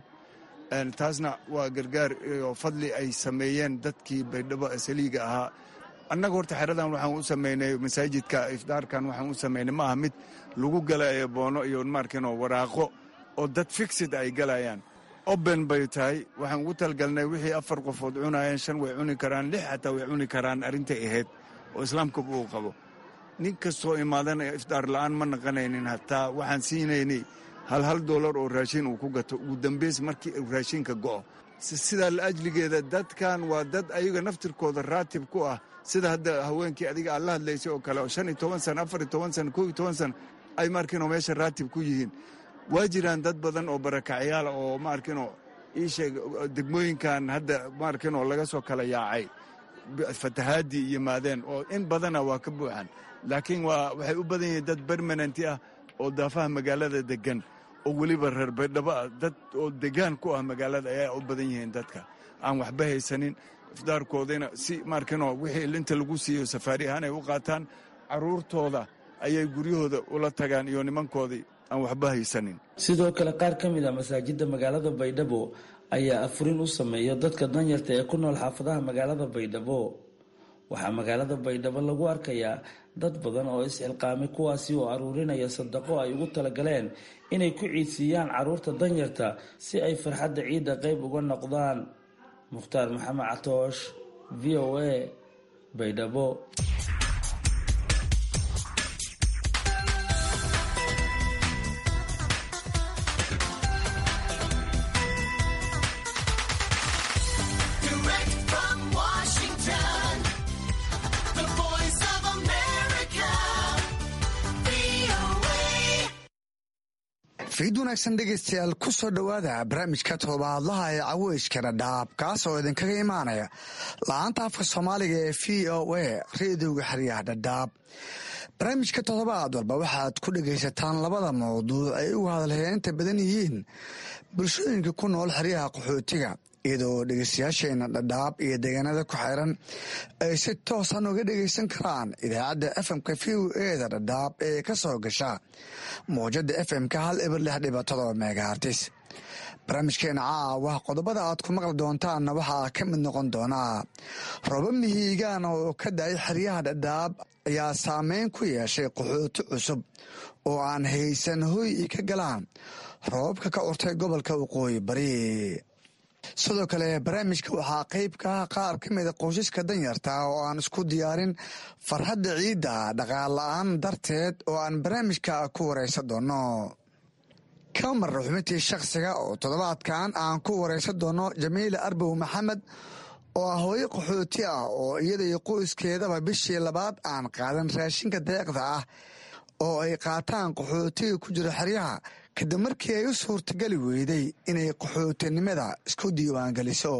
taasna waa gargaar oo fadli ay sameeyeen dadkii baydhabo asaliiga ahaa annaga horta xeradan waxaan u samaynay masaajidka ifdaarkan waxaan u samaynay ma aha mid lagu gala boono iyo maarkanoo waraaqo oo dad fixid ay galayaan oben bay tahay waxaan ugu talgalnay wixii afar qofood cunayeen shan way cuni karaan lix xataa way cuni karaan arrintay ahayd oo islaamka uu qabo nin kastoo imaadana ifdaar la'aan ma naqanaynin hataa waxaan siinaynay hal hal doolar oo raashin uu ku gato ugu dambays markii uu raashinka go'o sidaa la ajligeeda dadkan waa dad ayaga naftirkooda raatib ku ah sida hadda haweenkii adiga aad la hadlaysay oo kale oo shan iyo toban sana afar iyo toban sana kow iyo toban sana ay markiinoo meesha raatib ku yihiin waa jiraan dad badan oo barakacyaala oo maarkinoo ii sheeg degmooyinkan hadda maarkinoo laga soo kala yaacay fatahaadii yimaadeen oo in badana waa ka buuxan laakiin waa waxay u badan yihiin dad bermananti ah oo daafaha magaalada degan oo weliba reer baydhabo ah dad oo degaan ku ah magaalada ayaa u badan yihiin dadka aan waxba haysanin ifdaarkoodina si maarkinoo wixii inta lagu siiyo safaari ahaan ay u qaataan carruurtooda ayay guryahooda ula tagaan iyo nimankoodii aan waxba haysanin sidoo kale qaar ka mid a masaajidda magaalada baydhabo ayaa afurin u sameeya dadka danyarta ee ku nool xaafadaha magaalada baydhabo waxaa magaalada baydhabo lagu arkayaa dad badan oo is-xilqaamay kuwaasi oo aruurinaya sadaqo ay ugu talagaleen inay ku ciidsiiyaan carruurta danyarta si ay farxadda ciidda qayb uga noqdaan mukhtaar maxamed catoosh v o a baydhabo fiid wanaagsan dhegaystayaal ku soo dhowaada barnaamijka toddobaadlaha ee caweyska dhadhaab kaas oo idinkaga imaanaya la-aanta afka soomaaliga ee v o a reediyoga xeryaha dhadhaab barnaamijka toddobaad walba waxaad ku dhegaysataan labada mawduuc ay ugu hadalheynta badan yihiin bulshooyinka ku nool xeryaha qaxootiga iyadoo dhegeystayaasheena dhadhaab iyo deegaanada ku xeeran ay si toosan uga dhegaysan karaan idaacadda fmka v o eda dhadhaab ee ka soo gasha mawjada fmka hal eber lix dhiba todoba megahartis barnaamijkeena caawa qodobada aad ku maqli doontaanna waxaa ka mid noqon doonaa roba mihiigaan oo ka da-ay xeryaha dhadhaab ayaa saameyn ku yeeshay qaxooti cusub oo aan haysan hoy i ka galaan roobabka ka urtay gobolka waqooyi bari sidoo kale barnaamijka waxaa qeyb ka ah qaar ka mida qoysaska danyarta oo aan isku diyaarin farxadda ciidda dhaqaal la-aan darteed oo aan barnaamijka ku wareysan doono kamar xubintii shakhsiga oo toddobaadkan aan ku wareysan doono jamiila arbow maxamed oo ah hooyo qaxooti ah oo iyada iyo qoyskeedaba bishii labaad aan qaadan raashinka deeqda ah oo ay qaataan qaxootiga ku jira xeryaha kadib markii ay u suurtagali weyday inay qaxootinimada isku diiwaangeliso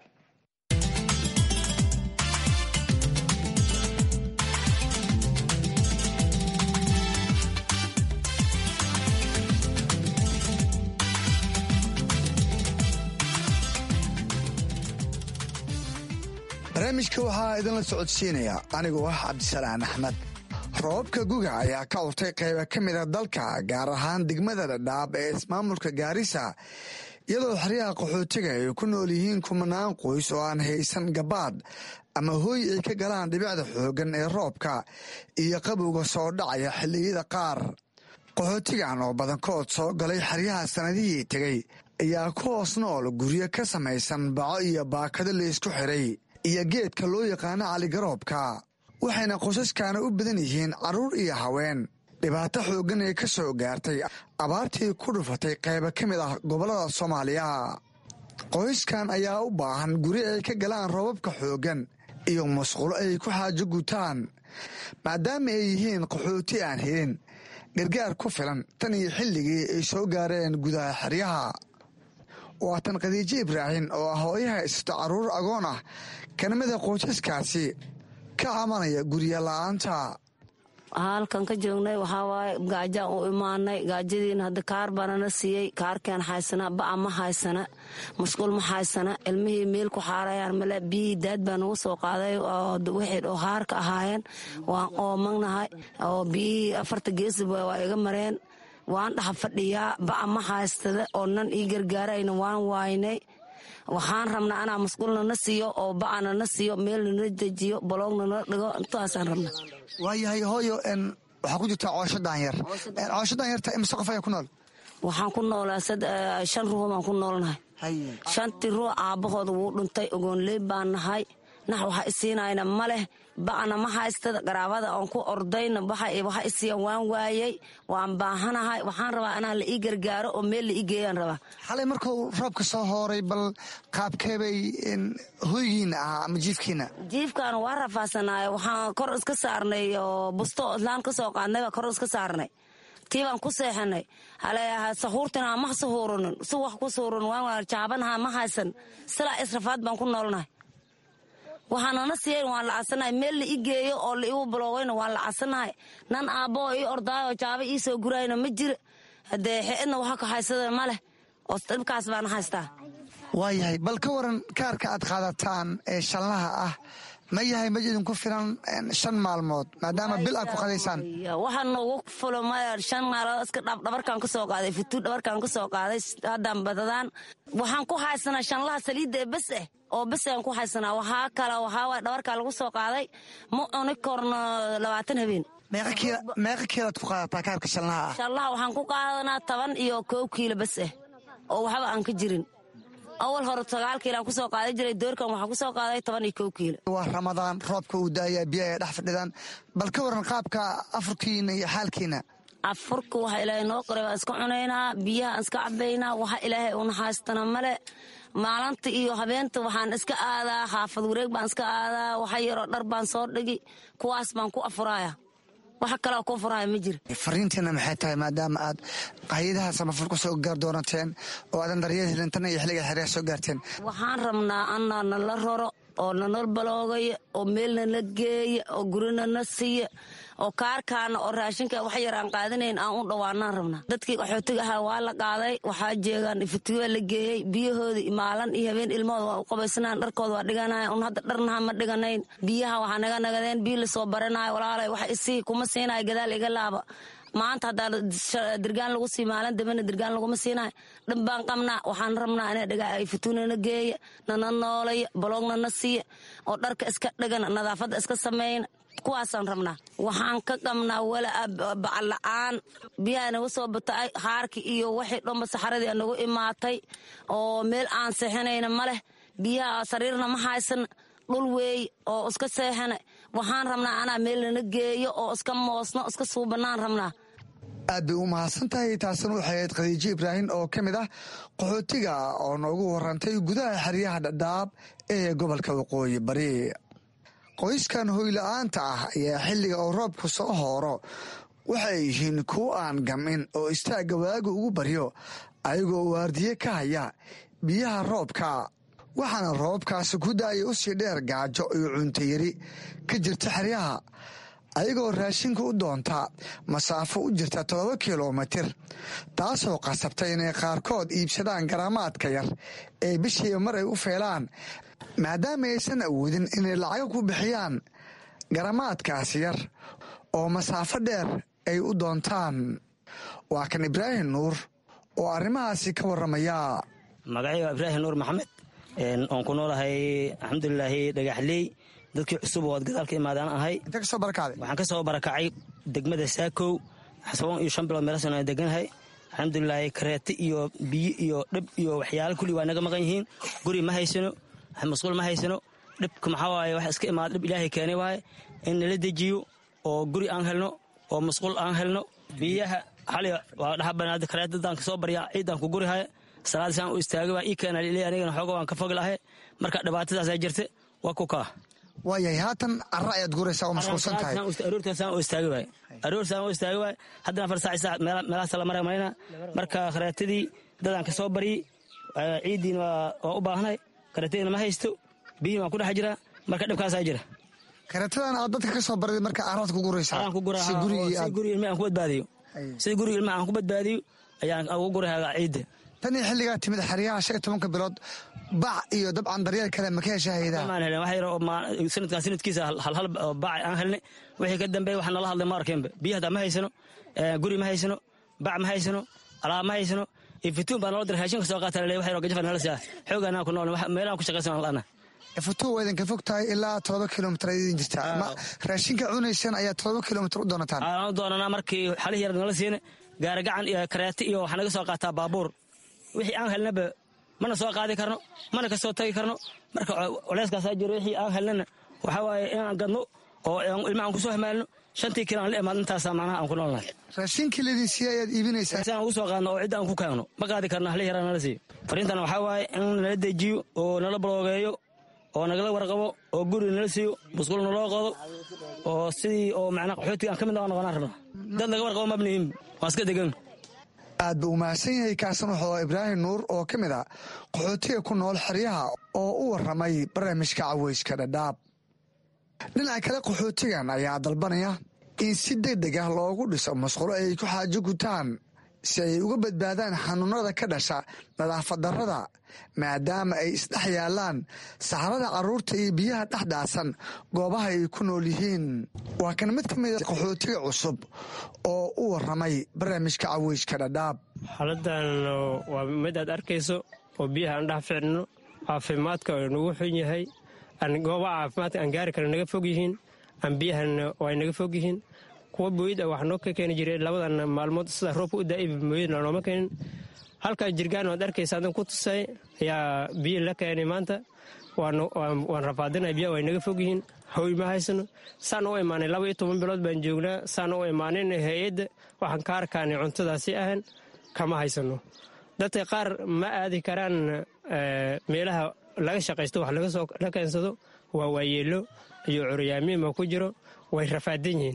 barnaamijka waxaa idinla socodsiinaya anigoo ah cabdisalaan axmed roobabka guga ayaa ka urtay qayba ka mida dalka gaar ahaan degmada dhadhaab ee ismaamulka gaarisa iyadoo xeryaha qaxootiga ay ku nool yihiin kumanaan qoys oo aan haysan gabaad ama hooy ay ka galaan dhibicda xooggan ee roobka iyo qabowga soo dhacaya xilliyada qaar qaxootigan oo badankood soo galay xeryaha sannadihii tegey ayaa ku hoos nool guryo ka samaysan baco iyo baakado laysku xiray iyo geedka loo yaqaano caligaroobka waxayna qoysaskaana u badan yihiin carruur iyo haween dhibaato xooggan ee ka soo gaartay abaartii ku dhufatay qayba ka mid ah gobollada soomaaliya qoyskan ayaa u baahan guri ay ka galaan roobabka xooggan iyo musqulo ay ku xaajo gutaan maadaama ay yihiin qaxooti aan helin gargaar ku filan tan iyo xilligii ay soo gaareen gudaha xeryaha waa tan khadiijo ibraahim oo ah hooyaha isto carruur agoon ah kana mida qoysaskaasi ka camanaya gurya la-aanta halkan ka joognay waxaa waaye gaajaan u imaanay gaajadiina hadda kaar baanana siiyey kaarkeen haysana ba'a ma haysana musqul ma haysana ilmihii meel ku xaarayaan male biyihii daad baa nagu soo qaaday wixii oo haarka ahaayeen waan oomagnahay oo biyihii afarta geesi waa iga mareen waan dhaxa fadhiyaa ba'a ma haystada oo nan ii gargaarayna waan waaynay waxaan rabnaa anaa musqulna na siiyo oo ba'ana na siiyo meelna na dejiyo baloogna na dhigo intaasaan rabna waayahay hooyo waxaa ku jirta coosho daanyar coosho daanyarta imise qof ayaa ku nool waxaan ku noolaa shan ruux baan ku noolnahay shantii ruux aabbahooda wuu dhuntay ogoonley baan nahay nax waxa isiinayna ma leh ba'na ma haystada qaraabada aan ku ordayna waxa isiiya waan waayey waan baahanahay waxaan rabaa inaa la ii gargaaro oo meel la ii geeyaan rabaa xalay markuu roobka soo hooray bal qaabkeebay hoygiina ahaa ama jiifkiina jiifkaana waa rafaasanaaye waxaan kor iska saarnay oo busto islaan ka soo qaadnay baa kor iska saarnay tii baan ku seexanay haleeyaha sahuurtina ma sahuuranin si wax ku suuran waan jaabanaha ma haysan silaa israfaad baan ku noolnahay waxaanana siiyan waan lacasanahay meel la i geeyo oo la igu buloogayna waan lacasanahay nan aabbo ii ordaayo jaaba ii soo gurayna ma jira haddee xeedna waxa ka haysada ma leh oo dhibkaas baana haystaa waayahay bal ka waran kaarka aad qaadataan ee shanlaha ah ma yahay mid idinku filan shan maalmood maadaama bil aad ku qadaysaan waxaa noogu fulo maya shan maalmood iska dhabarkaan ka soo qaaday futuur dhabarkaan ka soo qaaday haddaan badadaan waxaan ku haysanaa shanlaha saliidda ee bes eh oo bes aan ku haysanaa waxaa kale waxaa waay dhabarkaa lagu soo qaaday ma cuni korno labaatan habeen meeqa kiilaad ku qaadataa kaarka shanlaha ah shanlaha waxaan ku qaadanaa toban iyo koob kiilo bes eh oo waxba aan ka jirin awal hore sagaal kiilaan kusoo qaadan jiray doorkan waxaa kusoo qaaday toban iyo kow kiilo waa ramadaan roobka uu daaya biyo ay dhex fadhidaan bal ka waran qaabka afurkiina iyo xaalkiina afurka waxa ilaahay noo qoray baan iska cunaynaa biyaha aan iska cabaynaa waxa ilaahay una haystana male maalinta iyo habeenta waxaan iska aadaa xaafad wareeg baan iska aadaa waxa yaroo dhar baan soo dhigi kuwaas baan ku afuraaya waxa kaleo kuu furaya ma jira fariintiina maxay tahay maadaama aad hay-adaha samafal ku soo gaar doonateen oo aadan daryeel helintana iyo xilliga xeryaha soo gaarteen waxaan rabnaa anaa nala roro oo nanal baloogaya oo meelna na geeya oo gurina na siiya oo kaarkaana oo raashinka wax yar aan qaadanayn aan u dhawaanaan rabnaa dadkii qaxootiga ahaa waa la qaaday waxaa jeegaan iftigaa la geeyey biyahoodii maalin iyo habeen ilmahooda waa u qabaysanaan dharkooda waa dhiganayan un hadda dharnaha ma dhiganayn biyaha waxaa naga nagadeen biyo lasoo baranayo walaalay wax isii kuma siinayo gadaal iga laaba maanta haddaa dirgaan lagu sii maalin dambena dirgaan laguma siinayo dhan baan qabnaa waxaan rabnaa ina dhiga fituunana geeya nana noolaya baloogna na siiya oo dharka iska dhigana nadaafadda iska sameeyna kuwaasaan rabnaa waxaan ka qabnaa walaa bacla-aan biyaha naga soo bata'ay haarkii iyo waxii dhanba saxaradii nagu imaatay oo meel aan seexinayna ma leh biyaha sariirna ma haysana dhul weey oo iska seexana waxaan rabnaa anaa meel nana geeyo oo iska moosno iska suubanaan rabnaa aad bay u mahadsan tahay taasina waxay ahayd khadiijo ibraahim oo ka mid ah qaxootiga oo noogu warantay gudaha xeryaha dhadhaab ee gobolka waqooyi bari qoyskan hoyla-aanta ah ayaa xilliga oo roobku soo hooro waxay yihiin kuwo aan gamin oo istaagga waaga ugu baryo ayagoo waardiye ka haya biyaha roobka waxaana roobkaasi ku daaya u sii dheer gaajo iyo cuntayari ka jirta xeryaha ayagoo raashinka u doonta masaafo u jirta toddoba kilomitir taasoo qasabtay inay qaarkood iibsadaan garaamaadka yar ee bishiiba mar ay u feelaan maadaama aysan awoodin inay lacago ku bixiyaan garamaadkaasi yar oo masaafo dheer ay u doontaan waa kan ibraahim nuur oo arrimahaasi ka warramaya magacay waa ibraahim nuur maxamed oon ku noolahay alxamdulilaahi dhagaxley dadkii cusub oo ad gadaal ka imaadaan ahay waxaan ka soo barakacay degmada saakow xasaboon iyo shan bilood meelasan aan deganahay alxamdulilaahi kareeti iyo biyo iyo dhib iyo waxyaala kulli waa naga maqan yihiin guri ma haysano masquul ma haysano dhibka maxaa waaye wax iska imaada dhib ilaahay keenay waaye in nala dejiyo oo guri aan helno oo masquul aan helno biyaha xali waa dhaha banaada kareetadaan kasoo baryaa ciidan ku guri haya salaadisaan u istaagay waa ii keena liley anigana xooga waan ka fogi lahay marka dhibaatadaasaa jirta waa ku kaa waayahay haatan cara ayaad guraysaa oo mashquulsan tahay aroortaasaan u istaagi waay aroortaasaan u istaagi waay haddana afar saac saac meelahaas la maraya malayna marka kareetadii dadaan kasoo baryey ciiddiina waa u baahnay kareetadiina ma haysto biyihin waan ku dhex jiraa marka dhibkaasaa jira kareetadan aad dadka ka soo barday marka araad ku guraysaa si gurigi ilma aan ku badbaadiyo sida guriga ilmaha aan ku badbaadiyo ayaan ugu guraya ciidda tan iyo xilligaa timid xeryaha shan iyo tobanka bilood bac iyo dabcan daryeel kale ma ka hesha haydaa maan helin wax yar oo sanadkan sanadkiisa halhal bac aan helnay wixii ka dambeeya waxaa nala hadlay ma arkeenba biyo hadaa ma haysano guri ma haysano bac ma haysano alaab ma haysano ifituun baa nala diray raashinka soo qaata laleey wax yar oo gajafa nala siyaa xoogaanaan ku nool meelahan ku shaqaysan la'ana ifituun waa idinka fog tahay ilaa todoba kilomitr ay idin jirtaa ma raashinka cunaysan ayaa todoba kilomitr u doonataan aan u doonanaa markii xalihii yar nala siina gaari gacan iyo kareeti iyo waxaa naga soo qaataa baabuur wixii aan helnaba mana soo qaadi karno mana ka soo tagi karno marka culeyskaasaa jiro wixii aan helnana waxaa waaye inaan gadno oo ilma aan kusoo hamaalno shantii kilo aan la imaad intaasaa macnaha aan ku noolnahay raashinkii laydin siiye ayaad iibinaysaa si aan ugu soo qaadno oo cidda aan ku kaagno ma qaadi karno hali yaraa nala siiyo fariintan waxaa waaye in nala dejiyo oo nala baloogeeyo oo nagala warqabo oo guri nala siiyo musqul naloo qodo oo sidii oo macnaa qaxootiga aan ka mid noqonaan rabna dad laga warqabo mabnihin waan iska degan aad buu umahadsan yahay kaasan wuxuu ibraahim nuur oo ka mid a qaxootiga ku nool xeryaha oo u warramay barnaamijka caweyska dhadhaab dhinaca kale qaxootigan ayaa dalbanaya in si deg deg ah loogu dhiso masqulo ay ku xaajo gutaan si ay uga badbaadaan xanuunada ka dhasha nadaafad darrada maadaama ay isdhex yaalaan saxrada carruurta iyo biyaha dhex dhaasan goobaha ay ku nool yihiin waa kan mid ka mid a qaxootiga cusub oo u warramay barnaamijka caweyska dhadhaab xaaladan waa mid aad arkayso oo biyaha aan dhex ficno caafimaadka oo nagu xun yahay goobaha caafimaadka aan gaari kara naga fog yihiin aan biyahana ay naga fog yihiin kuwa booyida wax noo ka keeni jiray labadan maalmood sida roobka u daaiba mooyadna nooma keenin halkaa jirgaan waad arkaysa adan ku tusay ayaa biyo la keenay maanta waan rafaadinay biyaha way naga fog yihiin hoy ma haysano saan u imaanay laba iyo toban bilood baan joognaa saan u imaanin hay-adda waxaan ka arkaanay cuntadaasi ahan kama haysano dadka qaar ma aadi karaan meelaha laga shaqaysto wax la keensado waa waayeelo iyo curyaamiin ma ku jiro way rafaadan yihiin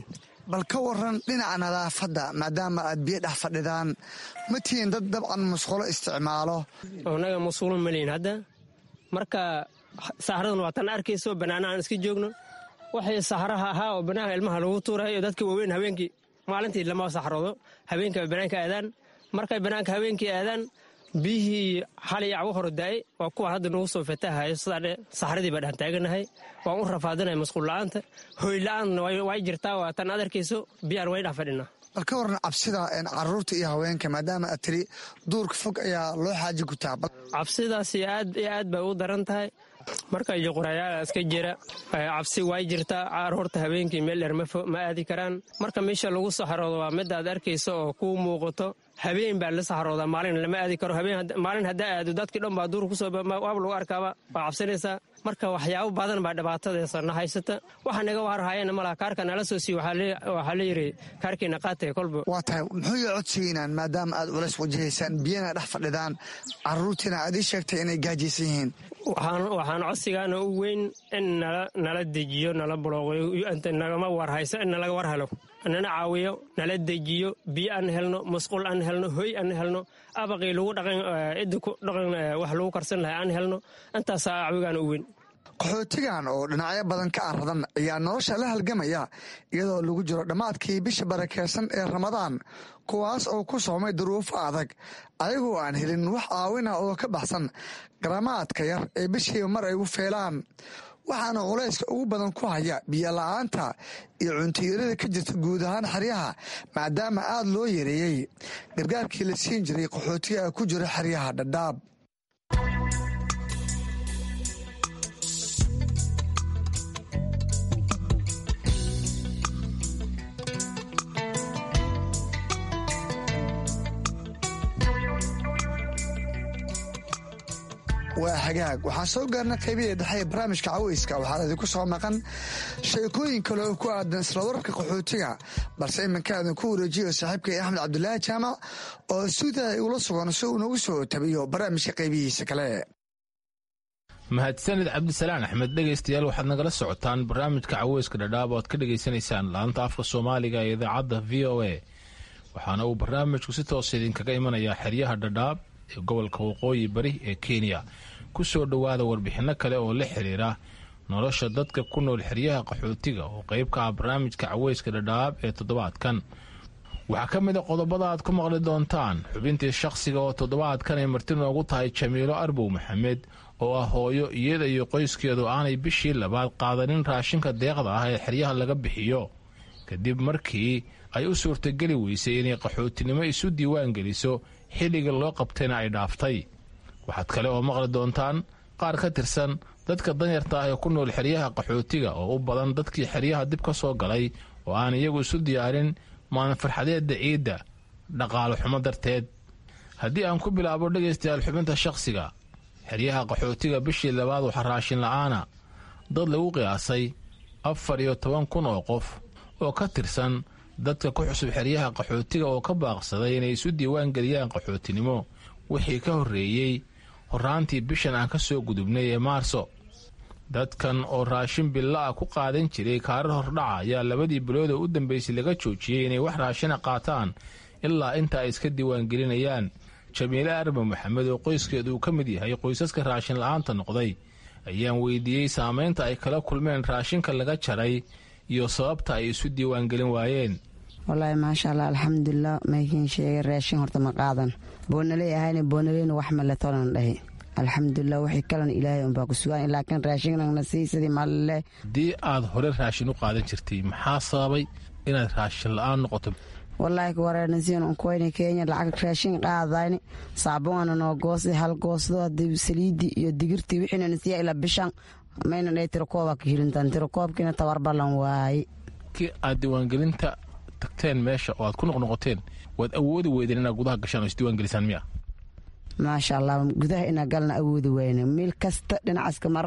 bal ka waran dhinaca nadaafadda maadaama aad biyo dhex fadhidaan ma tihiin dad dabcan musqulo isticmaalo annaga musqulo malihin hadda marka saxradan waa tan arkayso bannaana aan iska joogno waxay saxraha ahaa oo bannaanka ilmaha lagu tuurayo dadka waaweyn habeenkii maalintii lama saxroodo habeenkii bay bannaanka aadaan markay bannaanka habeenkii aadaan biyihii xalay acwo hore daa'ay waa kuwa hadda nagu soo fatahayo sidaa saxradii baa dhex taaganahay waan u rafaadinaya masquulla'aanta hoyla'aanna way jirtaa waa tan ad arkayso biyaan way dhex fadhinaa bal ka waran cabsida caruurta iyo haweenka maadaama aad tiri duurka fog ayaa loo xaaji gutaa cabsidaasi aad iyo aad bay u daran tahay marka yoqorayaala iska jira cabsi way jirtaa caruurta habeenkii meel dheer ma aadi karaan marka meesha lagu saxroodo waa mid aad arkayso oo kuu muuqato habeen baa la saxroodaa maalin lama aadi karo maalin haddaa aado dadkii dhan baa duur kusoo waaba lagu arkaaba waa cabsanaysaa marka waxyaabo badan baa dhibaatadeesa na haysata waxa naga warhayana malaha kaarka nala soo siiye waxaa la yidhi kaarkiina qaatay kolba waa tahay muxuu ya codsigeynaan maadaama aad culays wajahaysaan biyana dhex fadhidaan caruurtiina aad ii sheegtay inay gaajaysan yihiin waxaan codsigaana u weyn in nala dejiyo nala bulooqyo nagama warhayso in nalaga war helo nana caawiyo nala dejiyo biyo aan helno masquul aan helno hoy aan helno abaqii lagu dhaqan cidda ku dhaqan wax lagu karsan lahay aan helno intaasaa acwigaana u weyn qaxootigan oo dhinacyo badan ka aradan ayaa nolosha la halgamaya iyadoo lagu jiro dhammaadkii bisha barakeysan ee ramadaan kuwaas oo ku soomay duruufo adag ayagoo aan helin wax caawina oo ka baxsan garamaadka yar ee bishiiba mar ay u feelaan waxaana culayska ugu badan ku haya biyo la-aanta iyo cuntiyarada ka jirta guud ahaan xeryaha maadaama aad loo yareeyey gargaarkii la siin jiray qaxootiga ku jira xeryaha dhadhaab waa hagaag waxaan soo gaarna qaybihii dhexe ee barnaamijka caweyska waxaa idinku soo maqan sheekooyin kale oo ku aadan isla wararka qaxootiga balse iminka idinku wareejiyo saaxiibkay axmed cabdulaahi jaamac oo suudaa igula sugan si uu nagu soo tabiyo barnaamijka qaybihiisa kale mahadsanid cabdisalaan axmed dhegaystayaal waxaad nagala socotaan barnaamijka caweyska dhadhaab oo aad ka dhegaysanaysaan laanta afka soomaaliga ee idaacadda v o a waxaana uu barnaamijku si toosa idinkaga imanayaa xeryaha dhadhaab ee gobolka waqooyi bari ee kenya ku soo dhowaada warbixinno kale oo la xiriira nolosha dadka ku nool xeryaha qaxootiga oo qayb ka ah barnaamijka caweyska dhadhaab ee toddobaadkan waxaa ka mid a qodobada aad ku maqli doontaan xubintii shakhsiga oo toddobaadkan ay marti noogu tahay jamiilo arbow maxamed oo ah hooyo iyada iyo qoyskeedu aanay bishii labaad qaadanin raashinka deeqda ah ee xeryaha laga bixiyo kadib markii ay u suurtageli weysay inay qaxootinimo isu diiwaan geliso xilliga loo qabtayna ay dhaaftay waxaad kale oo maqli doontaan qaar ka tirsan dadka danyarta ah ee ku nool xeryaha qaxootiga oo u badan dadkii xeryaha dib ka soo galay oo aan iyagu isu diyaarin maalin farxadeedda ciidda dhaqaalo xumo darteed haddii aan ku bilaabo dhegaystayaal xubinta shakhsiga xeryaha qaxootiga bishii labaad waxaa raashin la'aana dad lagu qiyaasay afar iyo toban kun oo qof oo ka tirsan dadka ku xusub xeryaha qaxootiga oo ka baaqsaday inay isu diiwaan geliyaan qaxootinimo wixii ka horreeyey horraantii bishan aan ka soo gudubnay ee maarso dadkan oo raashin billa ah ku qaadan jiray kaarar hordhaca ayaa labadii bilood oo u dambaysay laga joojiyey inay wax raashina qaataan ilaa inta ay iska diiwaangelinayaan jamiile arba maxamed oo qoyskeedu uu ka mid yahay qoysaska raashin la'aanta noqday ayaan weydiiyey saamaynta ay kala kulmeen raashinka laga jaray iyo sababta ay isu diiwaangelin waayeen wallaahi maasha allah alxamdulilah maykiin sheegay raashin horta ma qaadan boonaley ahayna boonaleyna wax male tolan dhahi alxamdulilah wixii kalan ilaahay unbaa ku sugaan laakiin raashinnagna sii sidii malile haddii aad hore raashin u qaadan jirtay maxaa sababay inaad raashin la-aan noqoto wallaahi kawareernasiin unkoyna kenya lacag raashin qaadayni saabuana noo goosi hal goosdo hadii saliidii iyo digirtii wixiina nasiya ilaa bishan mayna dhahay tirakooba ka hirintaan tirakoobkiina tabar ballan waaye kii aad diiwaangelinta tagteen meesha oo aad ku noqnoqoteen waad awoodi weydeen inaad gudaha gashaan oo isdiiwaangelisaan miya maasha allah gudaha inaa galna awoodi wayne meel kasta dhinacaska mara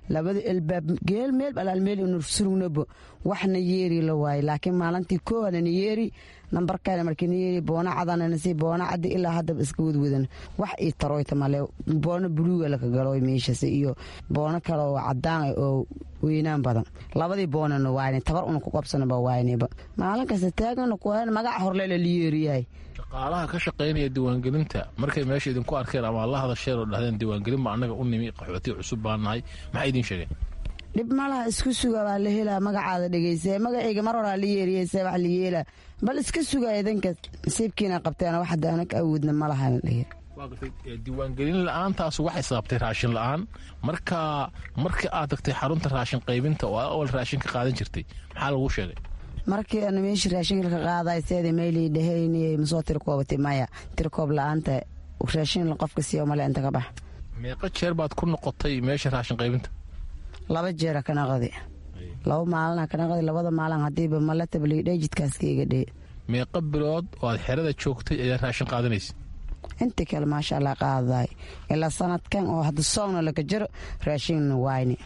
labada elbaab geel meel alaal meel inu surugnabo waxna yeeri la waaye laakiin maalintii koowanana yeeri nambarkana markiina yeeri boona cadanana si boona cadi ilaa haddaba iska wadwadan wax ii taroyta male boona buluuga laka galo meeshas iyo boono kale oo cadaan oo weynaan badan labadii boonana waayne tabar una ku qabsanaba waayneba maalin kasta taagana kuwan magaca horlela liyeeriyahay shaqaalaha ka shaqaynaya diiwaangelinta markay meesha idinku arkeen ama la hadasheen oo dhahdeen diiwaangelin ba annaga u nimi qaxooti cusub baan nahay maxay idiin sheegeen dhib malaha isku suga baa la helaa magacaada dhegeysa magacayga mar horaa la yeeriyeysa wax la yeelaa bal iska suga idanka nasiibkiina qabteen wax hadda anak awoodna malaha la dhihi diiwaangelin la-aantaas waxay sababtay raashin la-aan marka markii aad tagtay xarunta raashin qaybinta oo awal raashin ka qaadan jirtay maxaa lagu sheegay markii aanu meeshii raashinka ka qaaday seeda meylii dhahayniyay masoo tirkoobatay maya tirkoob la-aanta raashin qofka siiyo male inta ka bax meeqa jeer baad ku noqotay meesha raashin qaybinta laba jeera ka naqdi laba maalina ka naqdi labada maalin hadiiba malatabaliidhe jidkaaska iga dhee meeqa bilood oo aad xerada joogtay ayaa raashin qaadanaysa inta kale maasha allah qaadaay ilaa sanadkan oo hadda soogna laga jiro raashinna waayne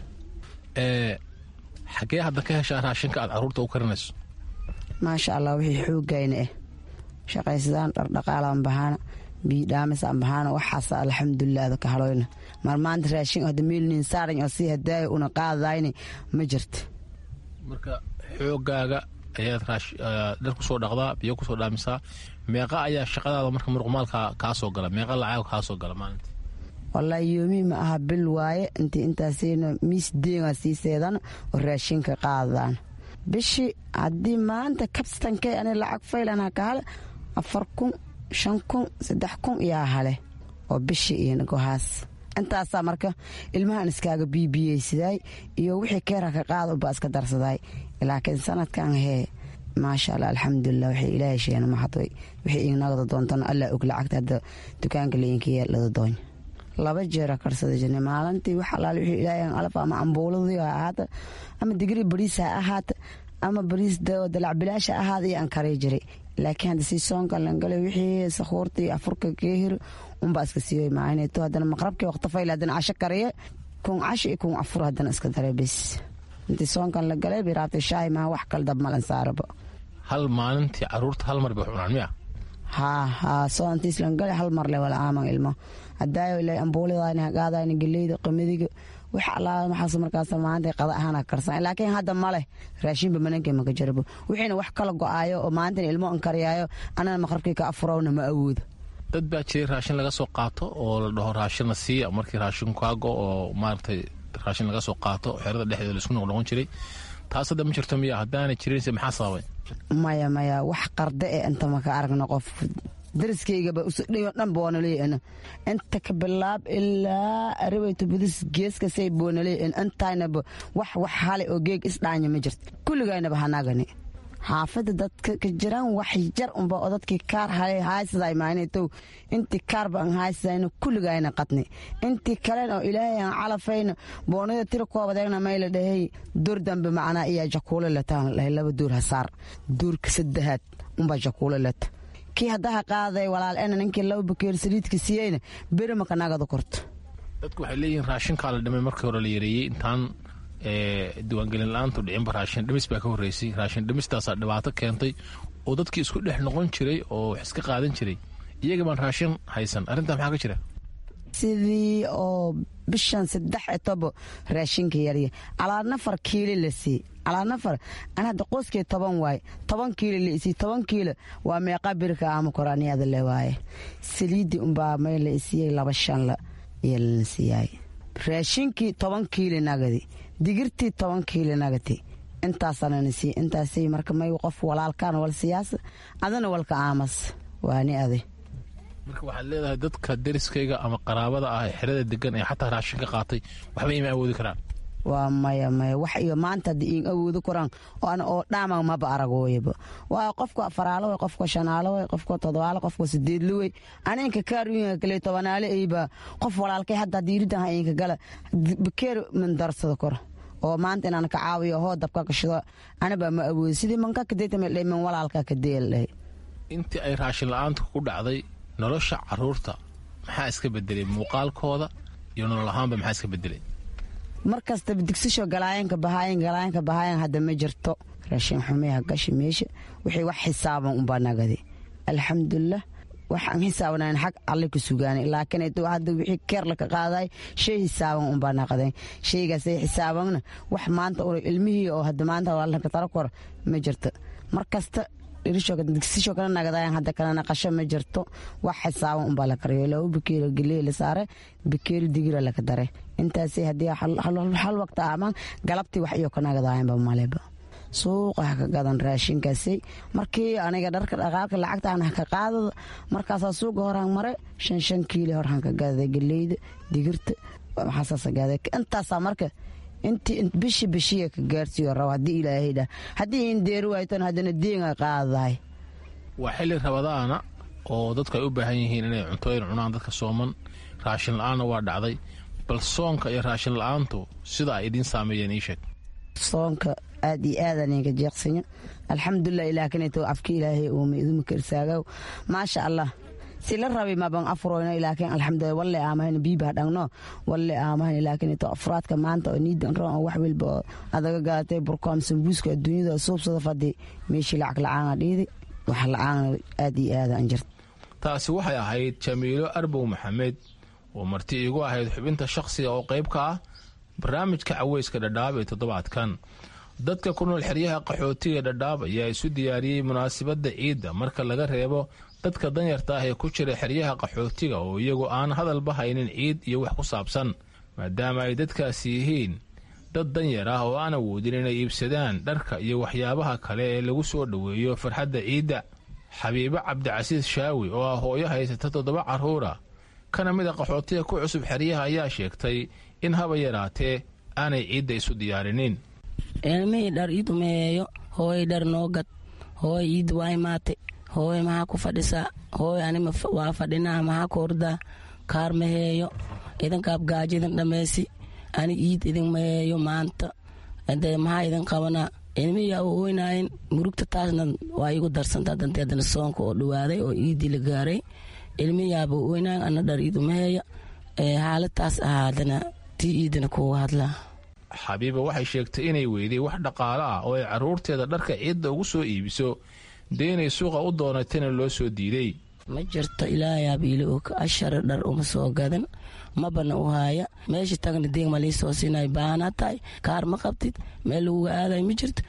xagee hadda ka heshaa raashinka aad caruurta u karinayso maasha allah wixii xoogayna ah shaqaysadaan dhardhaqaalaan bahaana biidhaamisaan bahaana waxaas alxamdulilah ada ka haloyna mar maanta raashin hadda meelnin saaran oo sii hadaaya una qaadayne ma jirta marka xoogaaga ayaad dhar kusoo dhaqdaa biyo kusoo dhaamisaa meeqa ayaa shaqadaada marka muruqmaalka kaa soo gala meeqa lacag kaa soo gala maalinta wallaahi yoomi ma aha bil waaye intii intaasina miis deegaa sii seedan oo raashinka qaadaan bishii haddii maanta kabstankay ani lacag faylana ka hale afar kun shan kun saddex kun iyaa hale oo bishii iyo gohaas intaasaa marka ilmahan iskaaga biibiyeysidaay iyo wixii keera ka qaada ubaa iska darsaday laakiin sanadkan hee maasha allah alxamdulilah waxay ilaahay sheena maxadoy wixii ignagada doontana allah og lacagta hadda dukaanka lainkiya lada doonya laba jeera karsada jirnay maalintii wax alaale wixii ilaahay alaf ama ambuuladii ha ahaata ama digri bariis ha ahaata ama bariis dalac bilaasha ahaada iyo aan karay jiray laakiin hadda sii soonka langalay wixii sakhuurta iyo afurka keehir unbaa iska siiyoy maahineeto haddana maqrabkii waqti fayl haddana casho kariye kun casho iyo kun afur haddana iska daray bes intii soonkan la galay biraabtay shaahi maaha wax kale dab malan saaraba hal maalintii caruurta hal mar bay cunaan miya haa haa soontiis langale hal mar le wala aaman ilmo hadaayo ilaa ambuuladayna hagaadayna geleyda qamadiga wax allaala maxaas markaas maanta qada ahaana karsan laakiin hadda maleh raashinba mananka maka jarabo wixiina wax kala go-aayo oo maalintan ilmo an kariyaayo anana maqrabkii ka afurowna ma awoodo dad baa jiray raashin laga soo qaato oo la dhaho raashinna siiya markii raashin kaago oo maaragtay raashin laga soo qaato xerada dhexdeeda laisku noqnoqon jiray taas hadda ma jirto miya haddaana jirinse maxaa sababay maya maya wax qarda e inta maka aragna qof dariskaygaba usudhayo dhan boonaleyn inta ka bilaab ilaa arabeyto budis geeskasay boonaleyn intaynaba wax wax hale oo geeg isdhaanya ma jirto kulligaynaba hanagani xaafada dadka ka jiraan wax jar unba oo dadkii kaar hale haaysaday maanetow intii kaarba aan haysayna kulligayna qadni intii kalen oo ilaahay aan calafayna boonada tira koobadeegna mayla dhahay duur dambe macnaa iyaa jakuule lataan dhahay laba duur hasaar duurka saddexaad unbaa jakuule lata kii haddaha qaaday walaal ena ninkii laba bakeer saliidka siiyeyna beri maka nagada korto dadku waxay leeyihiin raashinkaa la dhimay markii hore la yareeyey intaan diiwaangelin la-aantu dhicinba raashin dhimis baa ka horreysay raashin dhimistaasaa dhibaato keentay oo dadkii isku dhex noqon jiray oo wax iska qaadan jiray iyaga baan raashin haysan arrintaa maxaa ka jira sidii oo bishan saddex etobo raashinka yarya calaa nafar kiili la sii calaa nafar an hadda qoyskii toban waaye toban kiilo la isii toban kiilo waa meeqa birka ama koraaniyada le waaye saliidii unbaa may la isiiyey laba shanla iyo lana siiyaay raashinkii toban kiili nagadi digirtii toban kiili nagati intaasanana sii intaasay marka may qof walaalkaan wal siyaasa adana walka aamas waani adi marka waxaad leedahay dadka deriskayga ama qaraabada ah ee xerada degan ee xataa raashin ka qaatay waxba ima awoodi karaan waa maya maya wax iyo maanta hadda iin awoodi karaan oan oo dhaama maba aragooyaba waa qofka faraalo way qofka shanaalo way qofka todobaalo qofka sideedlo wey aninka kaarwiinka kale tobanaale ayba qof walaalkay hadda haddii iridan ha inka gala bakeer mandarsada kor oo maanta inaan ka caawiyo hoo dabka kashido anabaa ma awoodi sidii manka kadeetamaldhay man walaalka kadeeldhay intii ay raashin la-aanta ku dhacday nolosha caruurta maxaa iska bedelay muuqaalkooda iyo nolol ahaanba maxaa iska bedelay mar kastaba digsisho galaayanka bahaayan galaayanka bahaayan hadda ma jirto raashin xumeha gashi meesha wixii wax xisaaban unbaa nagadi alxamdulilah waxaan xisaabanayn xag alle ku sugaanay laakiin hadda wixii keer laka qaaday shay xisaaban unbaa naqday shaygaasay xisaabanna wax maanta ur ilmihii oo hadda maanta walka tara kor ma jirto mar kasta digsisho kala nagadayan hadda kala naqasho ma jirto wax xisaaban unbaa la kariyo laba bakeeri geley la saare bakeeri digira laka dare intaasay haddii hal waqta amaan galabtii wax iyo ka nagadayanba maleba suuqa ha ka gadan raashinkaasay markii aniga dharka dhaqaalka lacagtaan ha ka qaadada markaasaa suuqa horaan mare shan shan kiili horaan ka gaada geleyda digirta maxaasaasa gaada intaasaa marka intii bishi bishiya ka gaarsiiyo raba haddii ilaahay dhah haddii in deeri waaytan haddana deenga qaadahay waa xilli rabadaana oo dadku ay u baahan yihiin inay cuntooyin cunaan dadka sooman raashin la-aanna waa dhacday bal soonka iyo raashin la-aantu sida ay idiin saameeyeen ii sheeg soonka aad iyo aad aninka jeeqsanya alxamdulilah ilaakinayto afka ilaahay uuma iduma karsaagow maasha allah si la rabay maban afroyno ilaakin alxamdulilah walle aamahan biibaa dhangno walle aamahan ilaakinayto afraadka maanta oo niidan ron oo wax walba oo adaga gaatay burkoom sambuuska adduunyada suubsada fadi meeshii lacag la-aana dhiidi wax la-aana aad iyo aad aan jirta taasi waxay ahayd jamiilo arbow maxamed oo marti iigu ahayd xubinta shakhsiga oo qayb ka ah barnaamijka caweyska dhadhaab ee toddobaadkan dadka ku nool xeryaha qaxootiga dhadhaab ayaa isu diyaariyey munaasabadda ciidda marka laga reebo dadka danyarta ah ee ku jira xeryaha qaxootiga oo iyagu aan hadalba haynin ciid iyo wax ku saabsan maadaama ay dadkaasi yihiin dad danyar ah oo aan awoodin inay iibsadaan dharka iyo waxyaabaha kale ee lagu soo dhoweeyo farxadda ciidda xabiibo cabdicasiis shaawi oo ah hooyo haysata toddoba carruura kana mid a qaxootiga ku cusub xeryaha ayaa sheegtay in haba yaraatee aanay ciidda isu diyaarinin ilmihii dhar ii dumeeyo hooy dhar noo gad hooy iid waa imaate hooy maxaa ku fadhisaa hooy anima waa fadhinaa maxaa ku ordaa kaar maheeyo idinkaab gaajo idin dhammaysi ani iid idin maheeyo maanta de maxaa idin qabanaa ilmihii aa u oynayin murugta taasna waa igu darsantaa dantee haddana soonka oo dhawaaday oo iidii la gaaray ilmihii aaba u oynayin ana dhar iid umaheeyo xaaladaas ahaa haddana tii iidina kuuga hadlaa xabiiba waxay sheegtay inay weyday wax dhaqaale ah oo ay carruurteeda dharka ciidda ugu soo iibiso dee inay suuqa u doonatayna loo soo diiday ma jirto ilaayaaba ili og ashara dhar uma soo gadan mabana u haaya meesha tagna deeg ma lii soo siinay baanaa tahay kaar ma qabtid meel laguga aaday ma jirto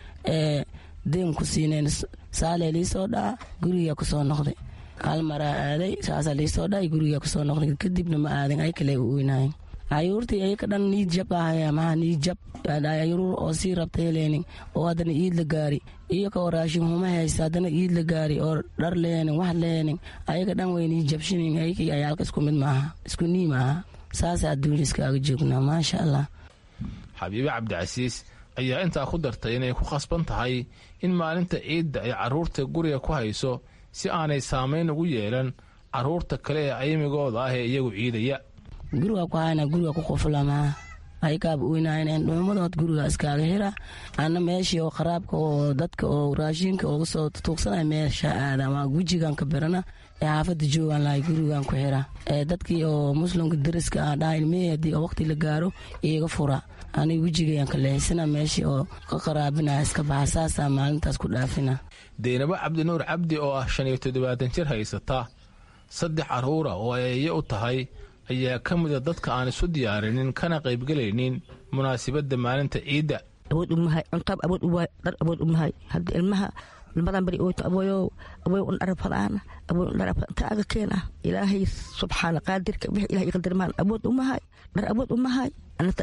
deeg ku siinayn saalee lii soo dhaca gurigaa ku soo noqday hal maraa aaday saasaa lii soo dhacay gurigaa ku soo noqday kadibna ma aadin ay kale u oynaayeen ayuurtii ayaka dhan niid jab ahaya maha niid jab ayuur oo sii rabta heleenin oo haddana iid la gaari iyo ka raashin huma haysta haddana iid la gaari oo dhar leheenin wax leheenin ayaga dhan way niid jabshinin ayakii ayaalka isku mid maaha isku nii maaha saasa adduunya iskaaga joognaa maasha allah xabiibe cabdicasiis ayaa intaa ku dartay inay ku khasban tahay in maalinta ciidda ay carruurta guriga ku hayso si aanay saamayn ugu yeelan carruurta kale ee aymigooda ah ee iyagu ciidaya guriga ku hayna guriga ku quflamaa aykaaba oynaayeen dhuumadood guriga iskaaga hira ana meeshii oo qaraabka oo dadka oo raashinka uga soo tuugsanaya meesha aada waa wejigan ka birana ee xaafada joogaan lahay gurigan ku xira ee dadkii oo muslimka dariska ah dhaha ilmihii haddii oo waqti la gaaro iiga fura aniga wejigayan ka leexisana meeshii oo ka qaraabinaya iska baxa saasaa maalintaas ku dhaafina deynabo cabdinuur cabdi oo ah shan iyo toddobaatan jir haysata saddex carruura oo ay eeyo u tahay ayaa ka mida dadka aan isu diyaarinin kana qaybgelaynin munaasabadda maalinta ciidda awood umahay cuntaab awood uwaay dhar awood umahay haddii ilmaha ilmadan bari ooto abooyow abooy un dhar fadaan abooy un dhar inta aga keena ilaahay subxaana qaadirka wix ilahay iqadirmaan awood umahay dhar awood umahay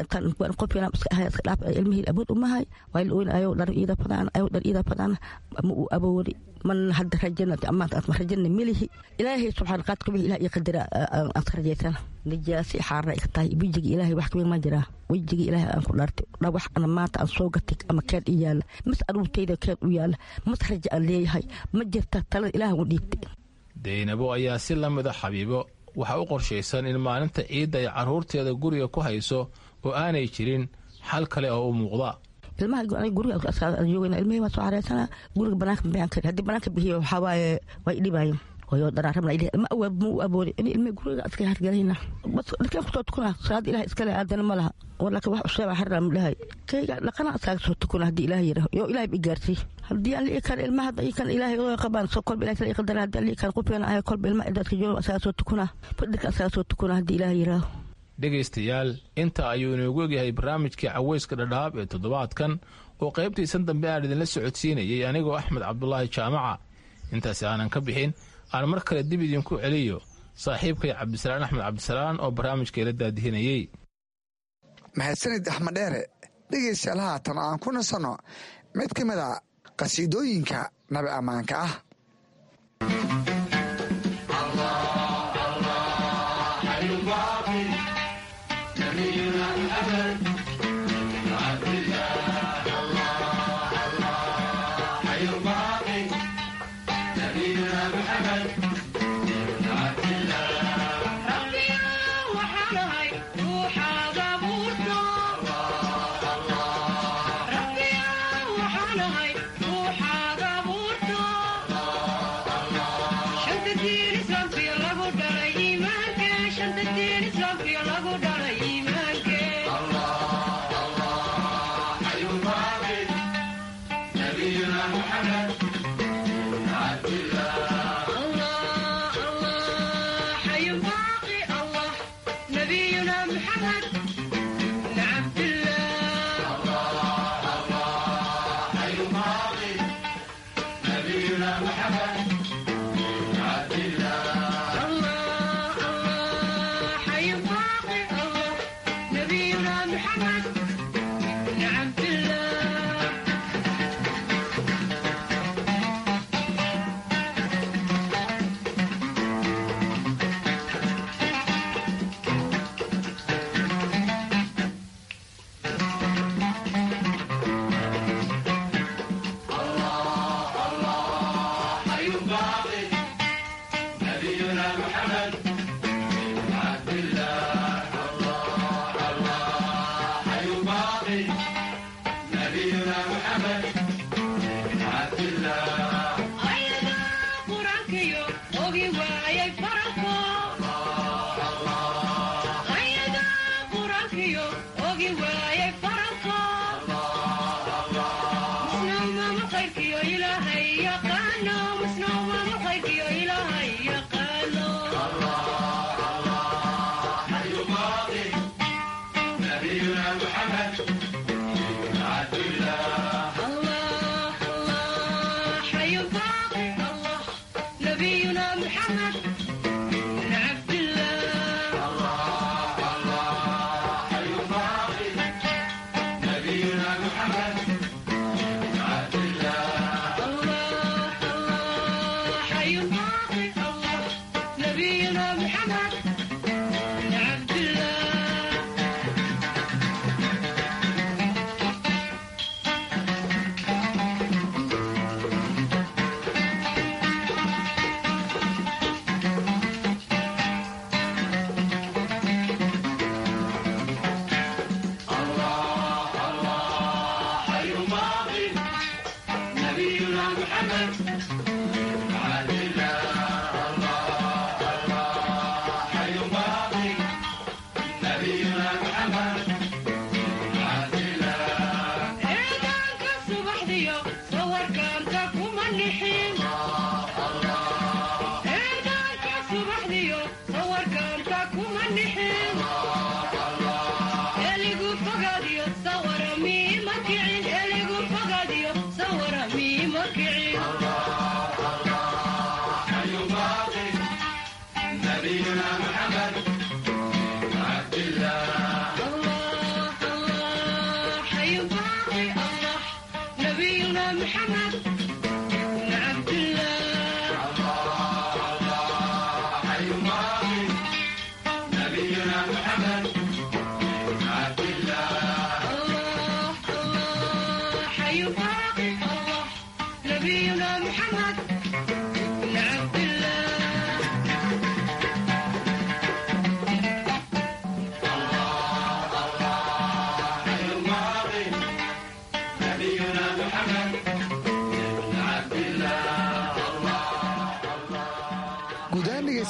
qofkina iska ahay iska dhaaf ilmihii awood umahay waa la oyn ayow dhar iida fadaan ayow dhar iida fadaan ma uu awoodi man hadda rajana amaanta aad ma rajana melihi ilaahay subxaana qaadirka wix ilahay iqadira aad ka rajaysana nijaasi xaarna iga tahay wejiga ilaahay wax kamid ma jiraa wejiga ilaahay aan ku dhaartay dha wax ana maanta aan soo gatay ama keed i yaala mas aruurtayda keed u yaala mas raja aan leeyahay ma jirta talada ilaahay u dhiibtay deynabo ayaa si la mida xabiibo waxaa u qorshaysan in maalinta ciidda ay carruurteeda guriga ku hayso oo aanay jirin xal kale oo u muuqda ilmaha guriga joogayna ilmihii waa soo xareysana guriga banaanka bixin kari haddii banaanka bixiyo waxaa waaye way dhibaayeen hoyo daraaramla ilih ma awaab ma u aboodi in ilmi guriga iska hargelayna bas dharkeen kusoo tukuna salaad ilaah iskale aadana ma laha laakiin wax usheeba harra ma dhahay kayga dhaqana iskaaga soo tukuna haddii ilaah yiraho yo ilaah i gaarsiy haddii aan lii kan ilmaha hadda kan ilaahay oo qabaan soo kolba ilaah kala qadara haddii aan lii kan qufeena ahay kolba ilmaha dadka jooga iskaaga soo tukuna fadhirka iskaaga soo tukuna haddii ilaah yiraho dhegaystayaal inta ayuu inoogu egyahay barnaamijkii caweyska dhadhaab ee toddobaadkan oo qaybtiisan dambe aan idinla socodsiinayay anigoo axmed cabdulaahi jaamaca intaasi aanan ka bixin aan mar kale dib idinku celiyo saaxiibkay cabdisalaan axmed cabdisalaan oo barnaamijka ila daadihinayey mahadsanid axmed dheere dhegaystayaal haatan aan ku nasanno mid ka mid a qhasiidooyinka nabi ammaanka ah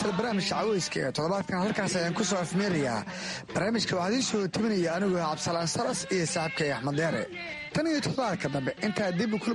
kale barnaamijka caweyska ee toddobaadkan halkaas ayaan ku soo afmeerayaa barnaamijka waxaa idiin soo tebinaya anigoo cabdisalaan salas iyo saaxiibkay axmed deere tan iyo toddobaadka dambe intaa dib